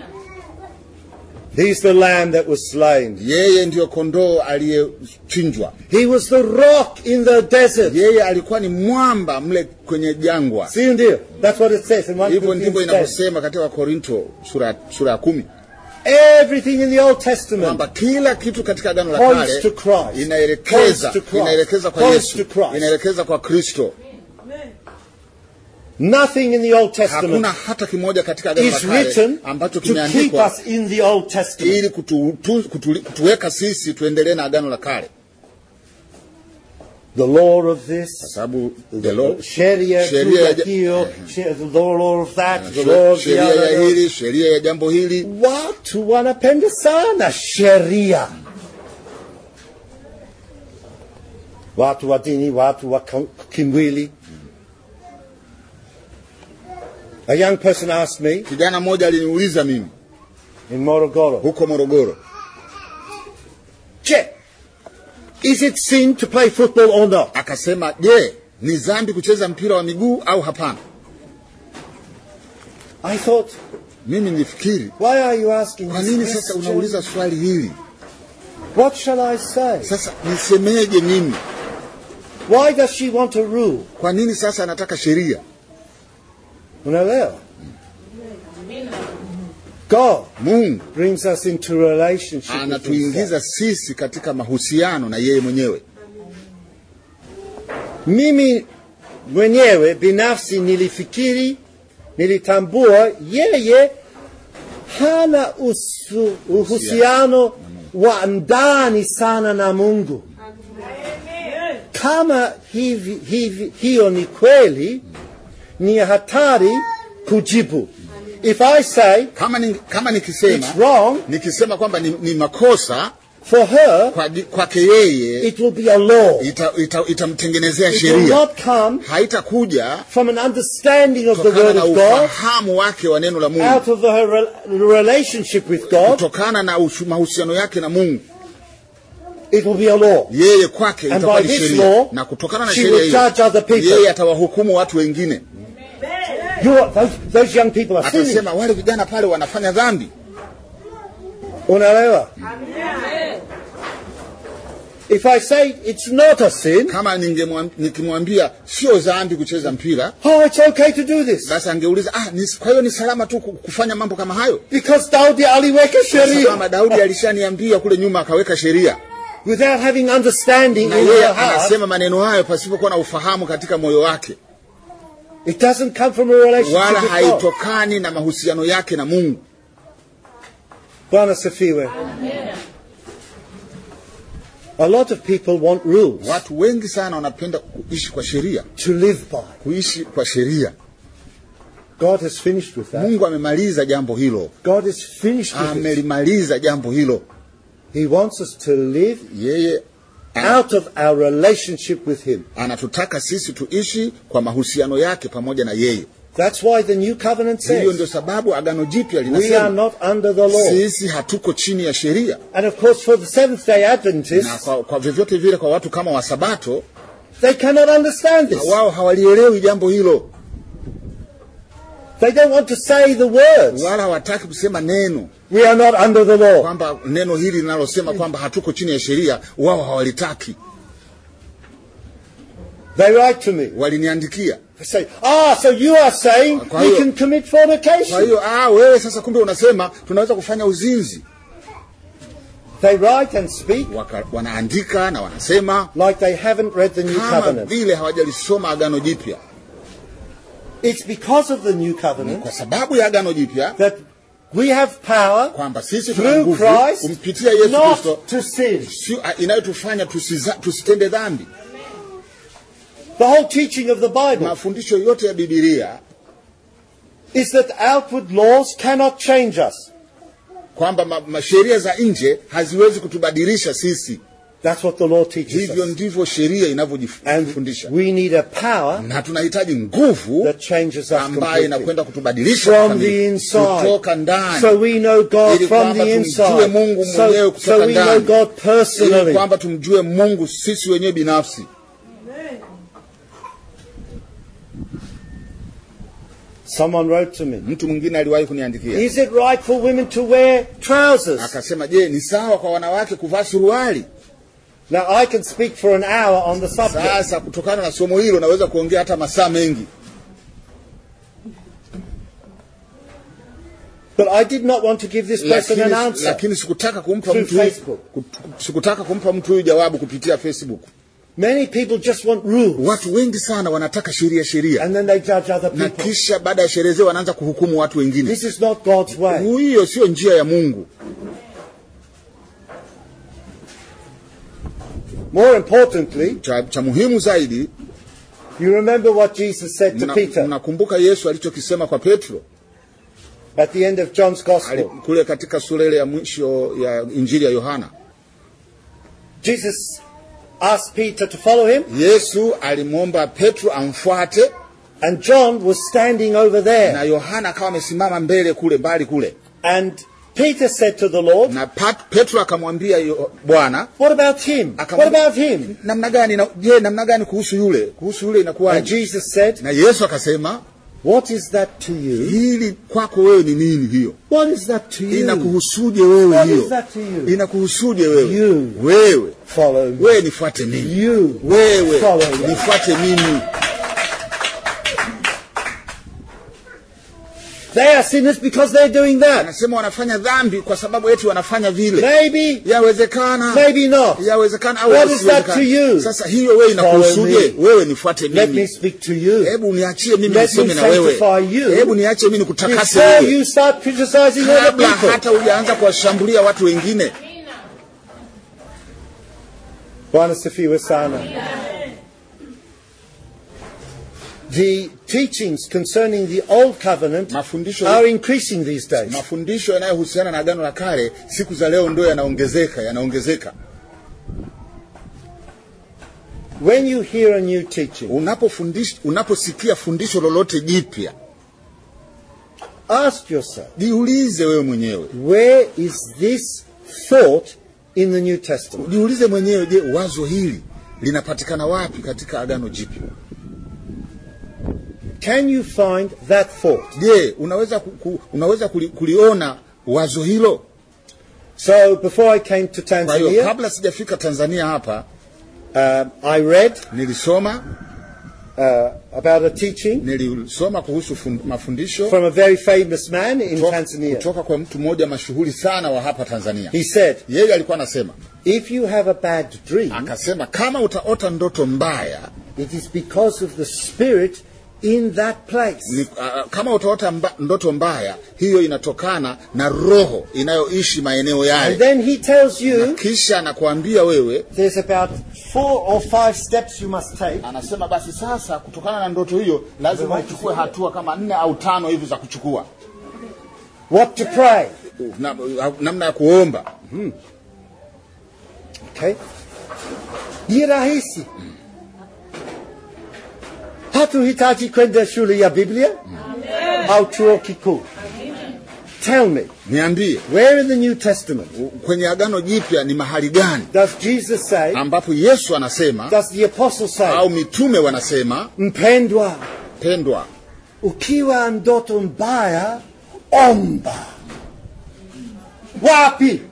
[SPEAKER 1] He's the lamb that was slain.
[SPEAKER 2] yeye ndiyo kondoo aliyechinjwa
[SPEAKER 1] He was the rock in the desert.
[SPEAKER 2] yeye alikuwa ni mwamba mle kwenye jangwa
[SPEAKER 1] See ndio? That's what it says in 1
[SPEAKER 2] hivyo ndivyo
[SPEAKER 1] Corinthians 10.
[SPEAKER 2] inavyosema katika korinto sura, sura ya kumi
[SPEAKER 1] Everything in the Old Testament
[SPEAKER 2] kwamba kila kitu katika agano la
[SPEAKER 1] Points
[SPEAKER 2] kale
[SPEAKER 1] to Christ.
[SPEAKER 2] inaelekeza
[SPEAKER 1] Points to Christ.
[SPEAKER 2] inaelekeza kwa
[SPEAKER 1] Points
[SPEAKER 2] yesu
[SPEAKER 1] to Christ.
[SPEAKER 2] inaelekeza kwa kristo
[SPEAKER 1] Nothing in the Old
[SPEAKER 2] hakuna
[SPEAKER 1] Testament
[SPEAKER 2] hata kimoja katika agano la
[SPEAKER 1] is
[SPEAKER 2] kale
[SPEAKER 1] written
[SPEAKER 2] ambacho
[SPEAKER 1] to keep
[SPEAKER 2] kimeandikwa
[SPEAKER 1] us in the Old Testament.
[SPEAKER 2] ili kutu, tu, kutu, kutuweka sisi tuendelee na agano la kale
[SPEAKER 1] The law of this,
[SPEAKER 2] kwa sababu the law-
[SPEAKER 1] sheria juu
[SPEAKER 2] sheria
[SPEAKER 1] ya
[SPEAKER 2] ya ja-
[SPEAKER 1] hiyo, she- the law of that, the law of the
[SPEAKER 2] sheria ya
[SPEAKER 1] other.
[SPEAKER 2] hili sheria ya jambo hili
[SPEAKER 1] Watu wanapenda sana sheria. Watu wa dini, watu wa kam- kimwili. A young person asked me
[SPEAKER 2] kijana mmoja aliniuliza mimi
[SPEAKER 1] in Morogoro,
[SPEAKER 2] huko morogoro
[SPEAKER 1] Je, is it sin to play football or not?
[SPEAKER 2] akasema je ni dhambi kucheza mpira wa miguu au hapana
[SPEAKER 1] I thought,
[SPEAKER 2] mimi nilifikiri
[SPEAKER 1] why are you asking
[SPEAKER 2] kwa
[SPEAKER 1] this
[SPEAKER 2] nini sasa
[SPEAKER 1] question?
[SPEAKER 2] unauliza swali hili
[SPEAKER 1] What shall I say?
[SPEAKER 2] sasa nisemeje mimi
[SPEAKER 1] Why does she want to rule?
[SPEAKER 2] kwa nini sasa anataka sheria
[SPEAKER 1] Unaelewa? God
[SPEAKER 2] mungu
[SPEAKER 1] brings us into relationship with himself.
[SPEAKER 2] anatuingiza sisi katika mahusiano na yeye mwenyewe
[SPEAKER 1] Mimi mwenyewe binafsi nilifikiri, nilitambua yeye hana usu, uhusiano wa ndani sana na Mungu. Kama hivi, hivi, hiyo ni kweli, ni hatari kujibu. If I say
[SPEAKER 2] kama, ni, kama
[SPEAKER 1] it's
[SPEAKER 2] nikisema
[SPEAKER 1] wrong
[SPEAKER 2] nikisema kwamba ni, ni makosa
[SPEAKER 1] for her,
[SPEAKER 2] kwa- kwake yeye
[SPEAKER 1] it will be a law.
[SPEAKER 2] ita- ita- itamtengenezea
[SPEAKER 1] It will
[SPEAKER 2] sheria
[SPEAKER 1] not come
[SPEAKER 2] haitakuja
[SPEAKER 1] from an understanding of the
[SPEAKER 2] kutokana
[SPEAKER 1] Word
[SPEAKER 2] na
[SPEAKER 1] of God,
[SPEAKER 2] ufahamu wake wa neno la
[SPEAKER 1] out
[SPEAKER 2] mungu
[SPEAKER 1] of her rel- relationship with God,
[SPEAKER 2] kutokana na ushu- mahusiano yake na mungu
[SPEAKER 1] it will be a law.
[SPEAKER 2] yeye kwake
[SPEAKER 1] And
[SPEAKER 2] itakuwa
[SPEAKER 1] by
[SPEAKER 2] ni
[SPEAKER 1] this
[SPEAKER 2] sheria
[SPEAKER 1] law,
[SPEAKER 2] na kutokana na
[SPEAKER 1] she
[SPEAKER 2] sheria
[SPEAKER 1] will
[SPEAKER 2] hiyo
[SPEAKER 1] judge other people.
[SPEAKER 2] yeye atawahukumu watu wengine
[SPEAKER 1] You are, those, those young people are sinning.
[SPEAKER 2] atasema wale vijana pale wanafanya dhambi
[SPEAKER 1] Unaelewa? If I say it's not a sin,
[SPEAKER 2] kama ningemwam- nikimwambia sio dhambi kucheza mpira
[SPEAKER 1] oh, it's okay to do this.
[SPEAKER 2] sasa angeuliza ah, ni, kwa hiyo ni salama tu ku- kufanya mambo kama hayo
[SPEAKER 1] Because Daudi aliweka
[SPEAKER 2] Sasa
[SPEAKER 1] sheria
[SPEAKER 2] kama daudi alishaniambia kule nyuma akaweka sheria
[SPEAKER 1] without having understanding
[SPEAKER 2] na
[SPEAKER 1] in
[SPEAKER 2] yeye
[SPEAKER 1] her heart.
[SPEAKER 2] anasema maneno hayo pasipokuwa na ufahamu katika moyo wake
[SPEAKER 1] It doesn't come from a relationship
[SPEAKER 2] wala
[SPEAKER 1] with God.
[SPEAKER 2] haitokani na mahusiano yake na mungu
[SPEAKER 1] Bwana sifiwe. A lot of people want rules
[SPEAKER 2] watu wengi sana wanapenda kuishi kwa sheria
[SPEAKER 1] to live by.
[SPEAKER 2] kuishi kwa sheria
[SPEAKER 1] God has finished with that.
[SPEAKER 2] mungu amemaliza jambo hilo
[SPEAKER 1] God is finished with it.
[SPEAKER 2] amelimaliza jambo hilo
[SPEAKER 1] He wants us to live
[SPEAKER 2] yeye ana-
[SPEAKER 1] out of our relationship with Him.
[SPEAKER 2] anatutaka sisi tuishi kwa mahusiano yake pamoja na yeye
[SPEAKER 1] That's why the new covenant
[SPEAKER 2] hiyo ndio
[SPEAKER 1] says
[SPEAKER 2] sababu agano jipya
[SPEAKER 1] we are
[SPEAKER 2] linasema
[SPEAKER 1] not under the law.
[SPEAKER 2] sisi hatuko chini ya sheria
[SPEAKER 1] And of course, for the Seventh day
[SPEAKER 2] na
[SPEAKER 1] Adventists,
[SPEAKER 2] kwa, kwa vyovyote vile kwa watu kama wasabato
[SPEAKER 1] they cannot understand this.
[SPEAKER 2] wao hawalielewi jambo hilo
[SPEAKER 1] They don't want to say the words.
[SPEAKER 2] wala hawataki kusema neno
[SPEAKER 1] We are not under the law.
[SPEAKER 2] kwamba neno hili linalosema kwamba hatuko chini ya sheria wao hawalitaki
[SPEAKER 1] They write to me.
[SPEAKER 2] waliniandikia
[SPEAKER 1] They say, ah, so you are saying
[SPEAKER 2] Kwa
[SPEAKER 1] we
[SPEAKER 2] hiyo-
[SPEAKER 1] can commit
[SPEAKER 2] kwa
[SPEAKER 1] fornication.
[SPEAKER 2] hiyo ah, wewe sasa kumbe unasema tunaweza kufanya uzinzi
[SPEAKER 1] They write and speak
[SPEAKER 2] Waka, wanaandika na wanasema
[SPEAKER 1] like they haven't read the new
[SPEAKER 2] kama
[SPEAKER 1] covenant.
[SPEAKER 2] vile hawajalisoma agano jipya
[SPEAKER 1] It's because of the new covenant
[SPEAKER 2] kwa sababu ya agano jipya
[SPEAKER 1] that we have power
[SPEAKER 2] kwamba sisi tuna
[SPEAKER 1] through
[SPEAKER 2] nguvu
[SPEAKER 1] Christ
[SPEAKER 2] kumpitia Yesu Kristo
[SPEAKER 1] not to sin.
[SPEAKER 2] sio- ah, inayotufanya tusiza- tusitende dhambi
[SPEAKER 1] The whole teaching of the Bible
[SPEAKER 2] mafundisho yote ya bibilia
[SPEAKER 1] is that outward laws cannot change us.
[SPEAKER 2] kwamba ma- ma- sheria za nje haziwezi kutubadilisha sisi
[SPEAKER 1] That's what the law teaches
[SPEAKER 2] hivyo
[SPEAKER 1] us.
[SPEAKER 2] ndivyo sheria
[SPEAKER 1] And
[SPEAKER 2] inavyojifundisha
[SPEAKER 1] we need a power
[SPEAKER 2] na tunahitaji nguvu
[SPEAKER 1] that changes us
[SPEAKER 2] ambayo
[SPEAKER 1] completely.
[SPEAKER 2] inakwenda kutubadilisha
[SPEAKER 1] From
[SPEAKER 2] kikamilifu.
[SPEAKER 1] the inside.
[SPEAKER 2] kutoka ndani
[SPEAKER 1] So we know God
[SPEAKER 2] Ili
[SPEAKER 1] from
[SPEAKER 2] kwamba
[SPEAKER 1] the
[SPEAKER 2] tumjue
[SPEAKER 1] inside.
[SPEAKER 2] Mungu mwenyewe
[SPEAKER 1] So,
[SPEAKER 2] kutoka
[SPEAKER 1] so we know
[SPEAKER 2] ndani.
[SPEAKER 1] God
[SPEAKER 2] ili
[SPEAKER 1] personally.
[SPEAKER 2] kwamba tumjue mungu sisi wenyewe binafsi
[SPEAKER 1] Someone wrote to me.
[SPEAKER 2] mtu mwingine aliwahi kuniandikia
[SPEAKER 1] Is it right for women to wear trousers?
[SPEAKER 2] akasema je ni sawa kwa wanawake kuvaa suruali
[SPEAKER 1] Now I can speak for an hour on the subject.
[SPEAKER 2] sasa kutokana na somo hilo naweza kuongea hata masaa mengi
[SPEAKER 1] But I did not want to give this person
[SPEAKER 2] lakini,
[SPEAKER 1] an answer.
[SPEAKER 2] lakini sikutaka kumpa
[SPEAKER 1] Through
[SPEAKER 2] mtu huyu-
[SPEAKER 1] Facebook.
[SPEAKER 2] kut- sikutaka kumpa mtu huyu jawabu kupitia facebook
[SPEAKER 1] Many people just want rules.
[SPEAKER 2] watu wengi sana wanataka sheria sheria
[SPEAKER 1] And then they judge other
[SPEAKER 2] na
[SPEAKER 1] people.
[SPEAKER 2] kisha baada ya sherehe zile wanaanza kuhukumu watu wengine
[SPEAKER 1] This is not God's way.
[SPEAKER 2] hiyo sio njia ya mungu
[SPEAKER 1] More importantly,
[SPEAKER 2] cha, cha muhimu zaidi
[SPEAKER 1] you remember what Jesus said to
[SPEAKER 2] mna-
[SPEAKER 1] Peter
[SPEAKER 2] mnakumbuka yesu alichokisema kwa petro
[SPEAKER 1] at the end of John's
[SPEAKER 2] Ali-
[SPEAKER 1] Gospel.
[SPEAKER 2] kule katika sura ile ya mwisho ya injili ya yohana
[SPEAKER 1] Jesus asked Peter to follow him,
[SPEAKER 2] yesu alimwomba petro amfuate
[SPEAKER 1] and John was standing over
[SPEAKER 2] na
[SPEAKER 1] there.
[SPEAKER 2] yohana akawa amesimama mbele kule mbali kule
[SPEAKER 1] And Peter said to the Lord,
[SPEAKER 2] na Pat, petro akamwambia yo- bwana
[SPEAKER 1] What about him?
[SPEAKER 2] Akamwambia-
[SPEAKER 1] What about him?
[SPEAKER 2] namna gani na- je namna gani kuhusu yule kuhusu yule
[SPEAKER 1] And
[SPEAKER 2] inakuwaje
[SPEAKER 1] Jesus said,
[SPEAKER 2] na yesu akasema
[SPEAKER 1] What is that to you?
[SPEAKER 2] hili kwako wewe ni nini hiyo
[SPEAKER 1] What is that to you?
[SPEAKER 2] inakuhusuje wewe
[SPEAKER 1] What is
[SPEAKER 2] hiyo
[SPEAKER 1] that to you?
[SPEAKER 2] inakuhusuje wewe
[SPEAKER 1] You.
[SPEAKER 2] wewe
[SPEAKER 1] Follow me.
[SPEAKER 2] wewe nifuate mimi
[SPEAKER 1] You.
[SPEAKER 2] wewe
[SPEAKER 1] Follow me.
[SPEAKER 2] nifuate mimi
[SPEAKER 1] They are sinners because they're doing that.
[SPEAKER 2] anasema wanafanya dhambi kwa sababu eti wanafanya vile
[SPEAKER 1] Maybe,
[SPEAKER 2] yawezekana
[SPEAKER 1] maybe not.
[SPEAKER 2] yawezekana au
[SPEAKER 1] What is that
[SPEAKER 2] yasiwezekana.
[SPEAKER 1] to you?
[SPEAKER 2] sasa hiyo wewe inakuhusuje
[SPEAKER 1] Follow me.
[SPEAKER 2] wewe nifuate
[SPEAKER 1] Let me
[SPEAKER 2] mimi
[SPEAKER 1] speak to you.
[SPEAKER 2] hebu niachie mimi
[SPEAKER 1] Let me
[SPEAKER 2] niseme na wewe
[SPEAKER 1] sanctify you
[SPEAKER 2] hebu niache mimi nikutakase
[SPEAKER 1] Before
[SPEAKER 2] wewe
[SPEAKER 1] you start criticizing other
[SPEAKER 2] kabla
[SPEAKER 1] people.
[SPEAKER 2] hata hujaanza kuwashambulia watu wengine
[SPEAKER 1] Bwana sifiwe sana. The teachings concerning the old covenant
[SPEAKER 2] Mafundisho-
[SPEAKER 1] are increasing these days.
[SPEAKER 2] mafundisho yanayohusiana na agano la kale siku za leo ndio yanaongezeka yanaongezeka
[SPEAKER 1] When you hear a new teaching,
[SPEAKER 2] unapofundisha unaposikia fundisho lolote jipya
[SPEAKER 1] ask yourself,
[SPEAKER 2] jiulize wewe mwenyewe
[SPEAKER 1] where is this thought in the New Testament?
[SPEAKER 2] jiulize mwenyewe je wazo hili linapatikana wapi katika agano jipya
[SPEAKER 1] Can you find that thought?
[SPEAKER 2] je unaweza, ku, ku, unaweza kuli, kuliona wazo hilo
[SPEAKER 1] So before I came to
[SPEAKER 2] kwa hiyo
[SPEAKER 1] Tanzania,
[SPEAKER 2] kabla sijafika tanzania hapa
[SPEAKER 1] um, I read
[SPEAKER 2] nilisoma
[SPEAKER 1] uh, about a teaching
[SPEAKER 2] nilisoma kuhusu fund, mafundisho
[SPEAKER 1] from a very famous man in
[SPEAKER 2] kutoka,
[SPEAKER 1] Tanzania.
[SPEAKER 2] kutoka kwa mtu mmoja mashuhuri sana wa hapa tanzania
[SPEAKER 1] He said,
[SPEAKER 2] yeye alikuwa anasema
[SPEAKER 1] if you have a bad dream,
[SPEAKER 2] akasema kama utaota ndoto mbaya
[SPEAKER 1] it is because of the spirit in that place.
[SPEAKER 2] ni, uh, kama utaota mba, ndoto mbaya hiyo inatokana na roho inayoishi maeneo
[SPEAKER 1] And
[SPEAKER 2] yale
[SPEAKER 1] then he tells
[SPEAKER 2] na
[SPEAKER 1] you
[SPEAKER 2] kisha anakuambia wewe
[SPEAKER 1] there's about four or five steps you must take
[SPEAKER 2] anasema basi sasa kutokana na ndoto hiyo lazima uchukue hatua kama nne au tano hivi za kuchukua
[SPEAKER 1] what to pray.
[SPEAKER 2] na, namna ya kuomba
[SPEAKER 1] Okay? Ni rahisi. hatuhitaji kwenda shule ya biblia au chuo kikuu tell me
[SPEAKER 2] niambie
[SPEAKER 1] where in the new testament
[SPEAKER 2] kwenye agano jipya ni mahali gani
[SPEAKER 1] does jesus say
[SPEAKER 2] ambapo yesu anasema
[SPEAKER 1] does the apostle say
[SPEAKER 2] au mitume wanasema
[SPEAKER 1] mpendwa
[SPEAKER 2] pendwa
[SPEAKER 1] ukiwa ndoto mbaya omba wapi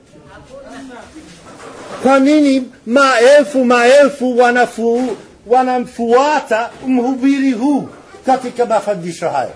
[SPEAKER 1] kwa nini maelfu maelfu wanafu, wanamfuata mhubiri huu katika mafundisho haya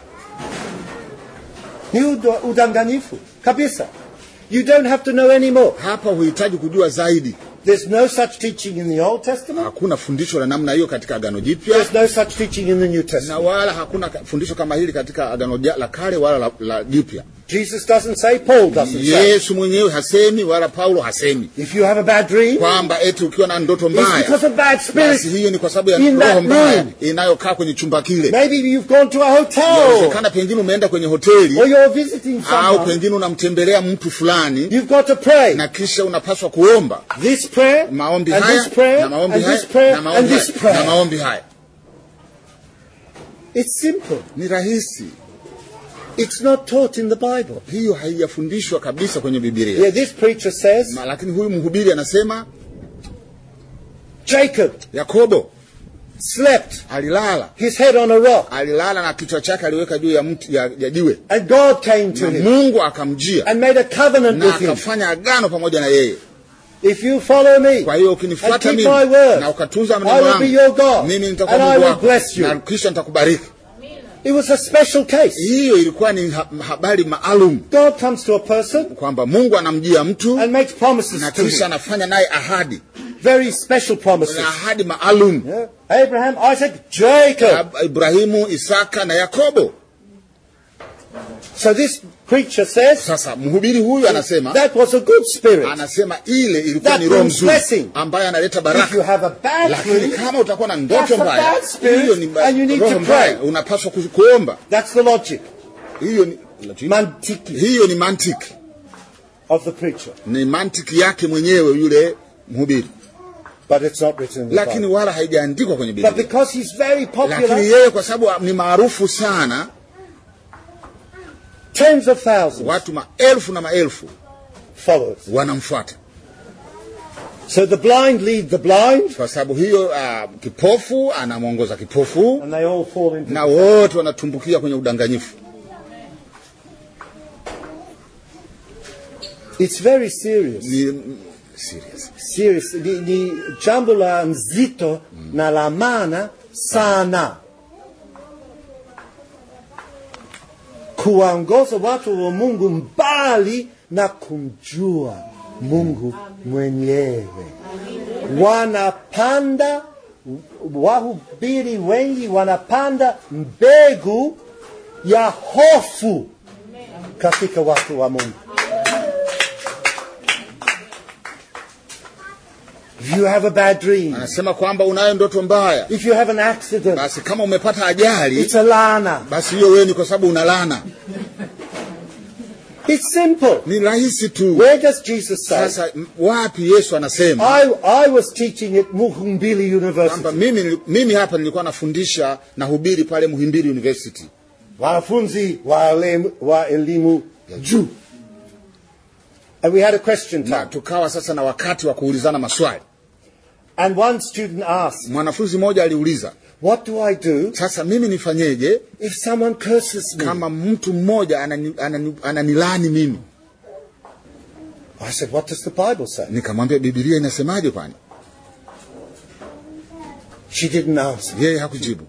[SPEAKER 1] ni udo- udanganyifu kabisa you don't have to know any more
[SPEAKER 2] hapa huhitaji kujua zaidi
[SPEAKER 1] there's no such teaching in the old testament
[SPEAKER 2] hakuna fundisho la namna hiyo katika agano jipya
[SPEAKER 1] there's no such teaching in the new
[SPEAKER 2] na
[SPEAKER 1] testament
[SPEAKER 2] wala hakuna ka- fundisho kama hili katika agano ja- la kale wala la, la jipya
[SPEAKER 1] jesus doesn't say paul doesn't say
[SPEAKER 2] yesu mwenyewe hasemi wala paulo hasemi
[SPEAKER 1] if you have a bad dream
[SPEAKER 2] kwamba eti ukiwa na ndoto
[SPEAKER 1] it's because
[SPEAKER 2] mbaya
[SPEAKER 1] of bad
[SPEAKER 2] basi
[SPEAKER 1] spirits
[SPEAKER 2] hiyo ni kwa sababu ya
[SPEAKER 1] in that
[SPEAKER 2] roho mbaya
[SPEAKER 1] room.
[SPEAKER 2] inayokaa kwenye chumba kile
[SPEAKER 1] Maybe you've gone to a hotel
[SPEAKER 2] inawezekana pengine umeenda kwenye hoteli
[SPEAKER 1] or you're visiting
[SPEAKER 2] au
[SPEAKER 1] someone.
[SPEAKER 2] pengine unamtembelea mtu fulani
[SPEAKER 1] You've got to pray.
[SPEAKER 2] na kisha unapaswa kuomba
[SPEAKER 1] This prayer,
[SPEAKER 2] maombi
[SPEAKER 1] and
[SPEAKER 2] haya
[SPEAKER 1] this prayer,
[SPEAKER 2] na maombi
[SPEAKER 1] and
[SPEAKER 2] haya
[SPEAKER 1] this prayer,
[SPEAKER 2] na
[SPEAKER 1] and
[SPEAKER 2] maombi
[SPEAKER 1] this
[SPEAKER 2] haya na
[SPEAKER 1] prayer.
[SPEAKER 2] maombi haya
[SPEAKER 1] It's simple.
[SPEAKER 2] ni rahisi
[SPEAKER 1] It's not taught in the Bible.
[SPEAKER 2] hiyo haijafundishwa kabisa kwenye bibilia
[SPEAKER 1] Yeah, this preacher says,
[SPEAKER 2] Ma- lakini huyu mhubiri anasema
[SPEAKER 1] Jacob
[SPEAKER 2] yakobo
[SPEAKER 1] slept,
[SPEAKER 2] alilala
[SPEAKER 1] his head on a rock,
[SPEAKER 2] alilala na kichwa chake aliweka juu ya mti ya, ya jiwe
[SPEAKER 1] and God came to
[SPEAKER 2] na
[SPEAKER 1] him
[SPEAKER 2] mungu akamjia
[SPEAKER 1] and made a covenant
[SPEAKER 2] na
[SPEAKER 1] with him.
[SPEAKER 2] akafanya agano pamoja na yeye
[SPEAKER 1] If you follow me
[SPEAKER 2] kwa hiyo
[SPEAKER 1] and
[SPEAKER 2] ukinifuata
[SPEAKER 1] keep
[SPEAKER 2] mimi
[SPEAKER 1] my word,
[SPEAKER 2] na ukatunza
[SPEAKER 1] I
[SPEAKER 2] maneno
[SPEAKER 1] will be your
[SPEAKER 2] yangu
[SPEAKER 1] God,
[SPEAKER 2] mimi
[SPEAKER 1] and
[SPEAKER 2] nitakuwa
[SPEAKER 1] I
[SPEAKER 2] mungu
[SPEAKER 1] will
[SPEAKER 2] wako
[SPEAKER 1] bless you.
[SPEAKER 2] na kisha nitakubariki
[SPEAKER 1] It was a special case.
[SPEAKER 2] hiyo ilikuwa ni ha- habari maalum
[SPEAKER 1] God comes to a person
[SPEAKER 2] kwamba mungu anamjia mtu
[SPEAKER 1] and makes promises
[SPEAKER 2] na
[SPEAKER 1] to
[SPEAKER 2] kisha
[SPEAKER 1] him.
[SPEAKER 2] anafanya naye ahadi
[SPEAKER 1] Very special promises.
[SPEAKER 2] na ahadi maalum
[SPEAKER 1] Yeah. Abraham, Isaac, Jacob.
[SPEAKER 2] Ab- ibrahimu isaka na yakobo
[SPEAKER 1] So this preacher says
[SPEAKER 2] sasa mhubiri huyu anasema
[SPEAKER 1] that was a good spirit.
[SPEAKER 2] anasema ile ilikuwa
[SPEAKER 1] That
[SPEAKER 2] ni roho
[SPEAKER 1] brings
[SPEAKER 2] mzuri
[SPEAKER 1] blessing.
[SPEAKER 2] ambaye analeta
[SPEAKER 1] If you
[SPEAKER 2] baraka
[SPEAKER 1] have a bad
[SPEAKER 2] lakini
[SPEAKER 1] dream,
[SPEAKER 2] kama utakuwa na
[SPEAKER 1] That's
[SPEAKER 2] ndoto
[SPEAKER 1] a
[SPEAKER 2] mbaya
[SPEAKER 1] bad spirit,
[SPEAKER 2] hiyo ni ba-
[SPEAKER 1] and you need
[SPEAKER 2] roho
[SPEAKER 1] to
[SPEAKER 2] mbaya
[SPEAKER 1] pray.
[SPEAKER 2] unapaswa ku- kuomba
[SPEAKER 1] that's the logic,
[SPEAKER 2] hiyo ni
[SPEAKER 1] mantiki
[SPEAKER 2] hiyo ni mantiki
[SPEAKER 1] of the preacher.
[SPEAKER 2] ni mantiki yake mwenyewe yule mhubiri
[SPEAKER 1] But it's not written in the
[SPEAKER 2] lakini
[SPEAKER 1] Bible.
[SPEAKER 2] wala haijaandikwa kwenye
[SPEAKER 1] But
[SPEAKER 2] biblia
[SPEAKER 1] because he's very
[SPEAKER 2] lakini
[SPEAKER 1] popular,
[SPEAKER 2] yeye kwa sababu ni maarufu sana
[SPEAKER 1] tens of thousands
[SPEAKER 2] watu maelfu na maelfu
[SPEAKER 1] followers.
[SPEAKER 2] wanamfuata
[SPEAKER 1] So the blind lead the blind,
[SPEAKER 2] kwa sababu hiyo uh, kipofu anamwongoza kipofu
[SPEAKER 1] and they all fall into.
[SPEAKER 2] na wote wanatumbukia kwenye udanganyifu
[SPEAKER 1] It's very serious.
[SPEAKER 2] ni mm, serious
[SPEAKER 1] Serious. Ni, ni jambo la nzito na la maana sana. Kuwaongoza watu wa Mungu mbali na kumjua Mungu mwenyewe. Wanapanda, wahubiri wengi wanapanda mbegu ya hofu katika watu wa Mungu. If you have a bad dream,
[SPEAKER 2] anasema kwamba unayo ndoto mbaya
[SPEAKER 1] if you have an accident,
[SPEAKER 2] basi kama umepata ajali
[SPEAKER 1] it's a lana.
[SPEAKER 2] basi hiyo wewe ni kwa sababu unalana
[SPEAKER 1] It's simple.
[SPEAKER 2] ni rahisi tu
[SPEAKER 1] Where does Jesus say?
[SPEAKER 2] sasa m- wapi yesu anasema
[SPEAKER 1] I, I was teaching at Muhumbili
[SPEAKER 2] kwamba
[SPEAKER 1] University.
[SPEAKER 2] mimi, mimi hapa nilikuwa nafundisha na hubiri pale muhimbili university
[SPEAKER 1] Wanafunzi wa elimu, wa elimu juu. And we had a question
[SPEAKER 2] na
[SPEAKER 1] time.
[SPEAKER 2] tukawa sasa na wakati wa kuulizana maswali
[SPEAKER 1] And one student asked,
[SPEAKER 2] mwanafunzi mmoja aliuliza
[SPEAKER 1] What do I do
[SPEAKER 2] sasa mimi nifanyeje
[SPEAKER 1] if someone curses me?
[SPEAKER 2] kama mtu mmoja anani- anani- ananilani mimi
[SPEAKER 1] I said, What does the Bible say?
[SPEAKER 2] nikamwambia bibilia inasemaje kwani
[SPEAKER 1] She didn't answer.
[SPEAKER 2] yeye hakujibu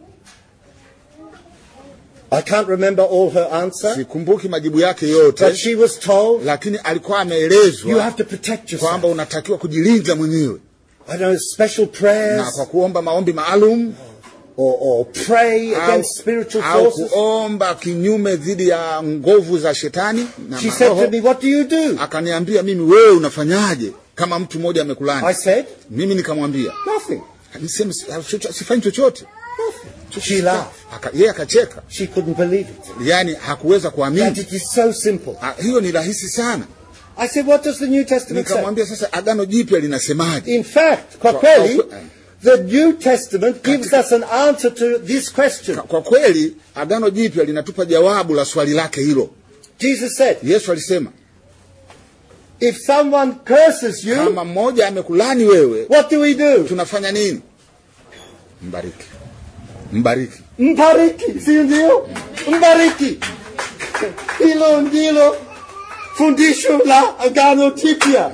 [SPEAKER 1] I can't remember all her answer,
[SPEAKER 2] sikumbuki majibu yake
[SPEAKER 1] but
[SPEAKER 2] yote
[SPEAKER 1] she was told,
[SPEAKER 2] lakini alikuwa
[SPEAKER 1] You
[SPEAKER 2] ameelezwa
[SPEAKER 1] have to protect
[SPEAKER 2] kwamba
[SPEAKER 1] yourself.
[SPEAKER 2] unatakiwa kujilinda mwenyewe
[SPEAKER 1] I don't know, special
[SPEAKER 2] na
[SPEAKER 1] prayers
[SPEAKER 2] kwa kuomba maombi maalum
[SPEAKER 1] or, or pray
[SPEAKER 2] au,
[SPEAKER 1] against spiritual
[SPEAKER 2] au
[SPEAKER 1] forces.
[SPEAKER 2] kuomba kinyume dhidi ya nguvu za shetani na
[SPEAKER 1] She said to
[SPEAKER 2] maroho
[SPEAKER 1] me, What do you do?
[SPEAKER 2] akaniambia mimi wewe unafanyaje kama mtu mmoja
[SPEAKER 1] I
[SPEAKER 2] amekulani
[SPEAKER 1] said,
[SPEAKER 2] mimi nikamwambia
[SPEAKER 1] Nothing.
[SPEAKER 2] niseme sifanyi chochote
[SPEAKER 1] She laughed.
[SPEAKER 2] Aka- yeye akacheka
[SPEAKER 1] She couldn't believe it.
[SPEAKER 2] yaani hakuweza
[SPEAKER 1] That
[SPEAKER 2] kuamini
[SPEAKER 1] it is so simple.
[SPEAKER 2] Ah, hiyo ni rahisi sana
[SPEAKER 1] I said, What does the New Testament say?
[SPEAKER 2] nikamwambia sasa agano jipya linasemaje
[SPEAKER 1] In fact, kwa
[SPEAKER 2] Kwa-
[SPEAKER 1] kweli,
[SPEAKER 2] kwa-
[SPEAKER 1] The New Testament gives us an answer to this question.
[SPEAKER 2] kwa kweli agano jipya linatupa jawabu la swali lake hilo
[SPEAKER 1] Jesus said,
[SPEAKER 2] yesu alisema
[SPEAKER 1] if someone curses you,
[SPEAKER 2] kama mmoja amekulani wewe
[SPEAKER 1] what do we do?
[SPEAKER 2] tunafanya nini mbariki mbariki
[SPEAKER 1] Mbariki, si ndio? Mbariki. Hilo ndilo fundisho la agano jipya.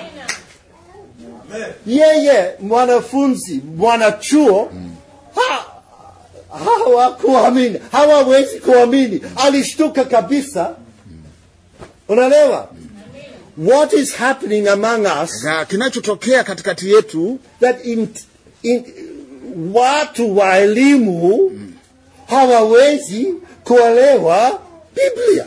[SPEAKER 1] Yeye mwanafunzi, mwanachuo ha, hawakuamini, hawawezi kuamini, alishtuka kabisa. Unaelewa? What is happening among us
[SPEAKER 2] na kinachotokea katikati yetu
[SPEAKER 1] that in, in, watu wa elimu hawawezi kuelewa Biblia.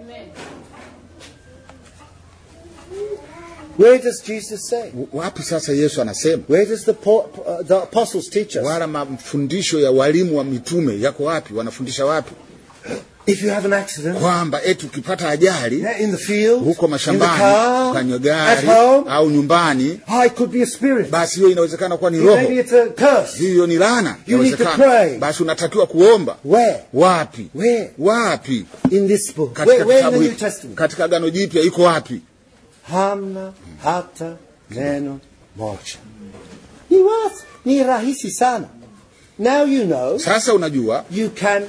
[SPEAKER 1] Where does Jesus say?
[SPEAKER 2] wapi sasa yesu anasema
[SPEAKER 1] Where does the, po- uh, the apostles teach us?
[SPEAKER 2] wala mafundisho ya walimu wa mitume yako wapi wanafundisha wapi
[SPEAKER 1] If you have an accident
[SPEAKER 2] kwamba eti ukipata ajali
[SPEAKER 1] yeah, in the field,
[SPEAKER 2] huko
[SPEAKER 1] in the
[SPEAKER 2] mashambani
[SPEAKER 1] car,
[SPEAKER 2] kwenye
[SPEAKER 1] at
[SPEAKER 2] gari
[SPEAKER 1] home,
[SPEAKER 2] au nyumbani
[SPEAKER 1] oh, it could be a spirit.
[SPEAKER 2] basi hiyo inawezekana kuwa ni roho
[SPEAKER 1] Maybe it's a curse.
[SPEAKER 2] hiyo ni laana
[SPEAKER 1] You need to
[SPEAKER 2] inawezekana.
[SPEAKER 1] pray.
[SPEAKER 2] basi unatakiwa kuomba
[SPEAKER 1] Where?
[SPEAKER 2] wapi
[SPEAKER 1] Where?
[SPEAKER 2] wapi
[SPEAKER 1] In this book.
[SPEAKER 2] katika
[SPEAKER 1] Where, where in the
[SPEAKER 2] kitabu
[SPEAKER 1] New
[SPEAKER 2] hiki-
[SPEAKER 1] Testament?
[SPEAKER 2] katika agano jipya iko wapi
[SPEAKER 1] hamna hata neno moja. Ni wazi, ni rahisi sana. Now you know
[SPEAKER 2] sasa unajua
[SPEAKER 1] you can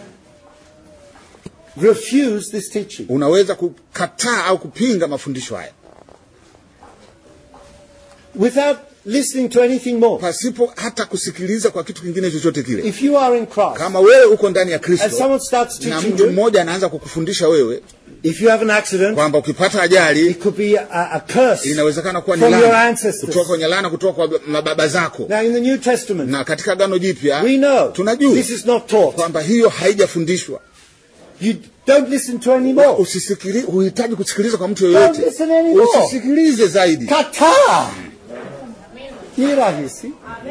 [SPEAKER 1] refuse this teaching.
[SPEAKER 2] unaweza kukataa au kupinga mafundisho haya
[SPEAKER 1] without listening to anything more.
[SPEAKER 2] pasipo hata kusikiliza kwa kitu kingine chochote kile
[SPEAKER 1] If you are in Christ
[SPEAKER 2] kama wewe uko ndani ya
[SPEAKER 1] and
[SPEAKER 2] kristo
[SPEAKER 1] someone starts
[SPEAKER 2] na
[SPEAKER 1] teaching
[SPEAKER 2] mtu
[SPEAKER 1] you,
[SPEAKER 2] mmoja anaanza kukufundisha wewe
[SPEAKER 1] if you have an accident,
[SPEAKER 2] kwamba ukipata ajali
[SPEAKER 1] it could be a, a curse
[SPEAKER 2] inawezekana kuwa ni
[SPEAKER 1] from your
[SPEAKER 2] laana
[SPEAKER 1] ancestors.
[SPEAKER 2] kutoka kwenye laana kutoka kwa mababa zako
[SPEAKER 1] Now in the New Testament,
[SPEAKER 2] na katika agano jipya
[SPEAKER 1] we know
[SPEAKER 2] tunajua
[SPEAKER 1] this is not taught.
[SPEAKER 2] kwamba hiyo haijafundishwa
[SPEAKER 1] You don't listen to any more.
[SPEAKER 2] usisikili huhitaji kusikiliza kwa mtu
[SPEAKER 1] Don't
[SPEAKER 2] yoyote
[SPEAKER 1] listen anymore.
[SPEAKER 2] usisikilize zaidi
[SPEAKER 1] Kataa. Ni rahisi.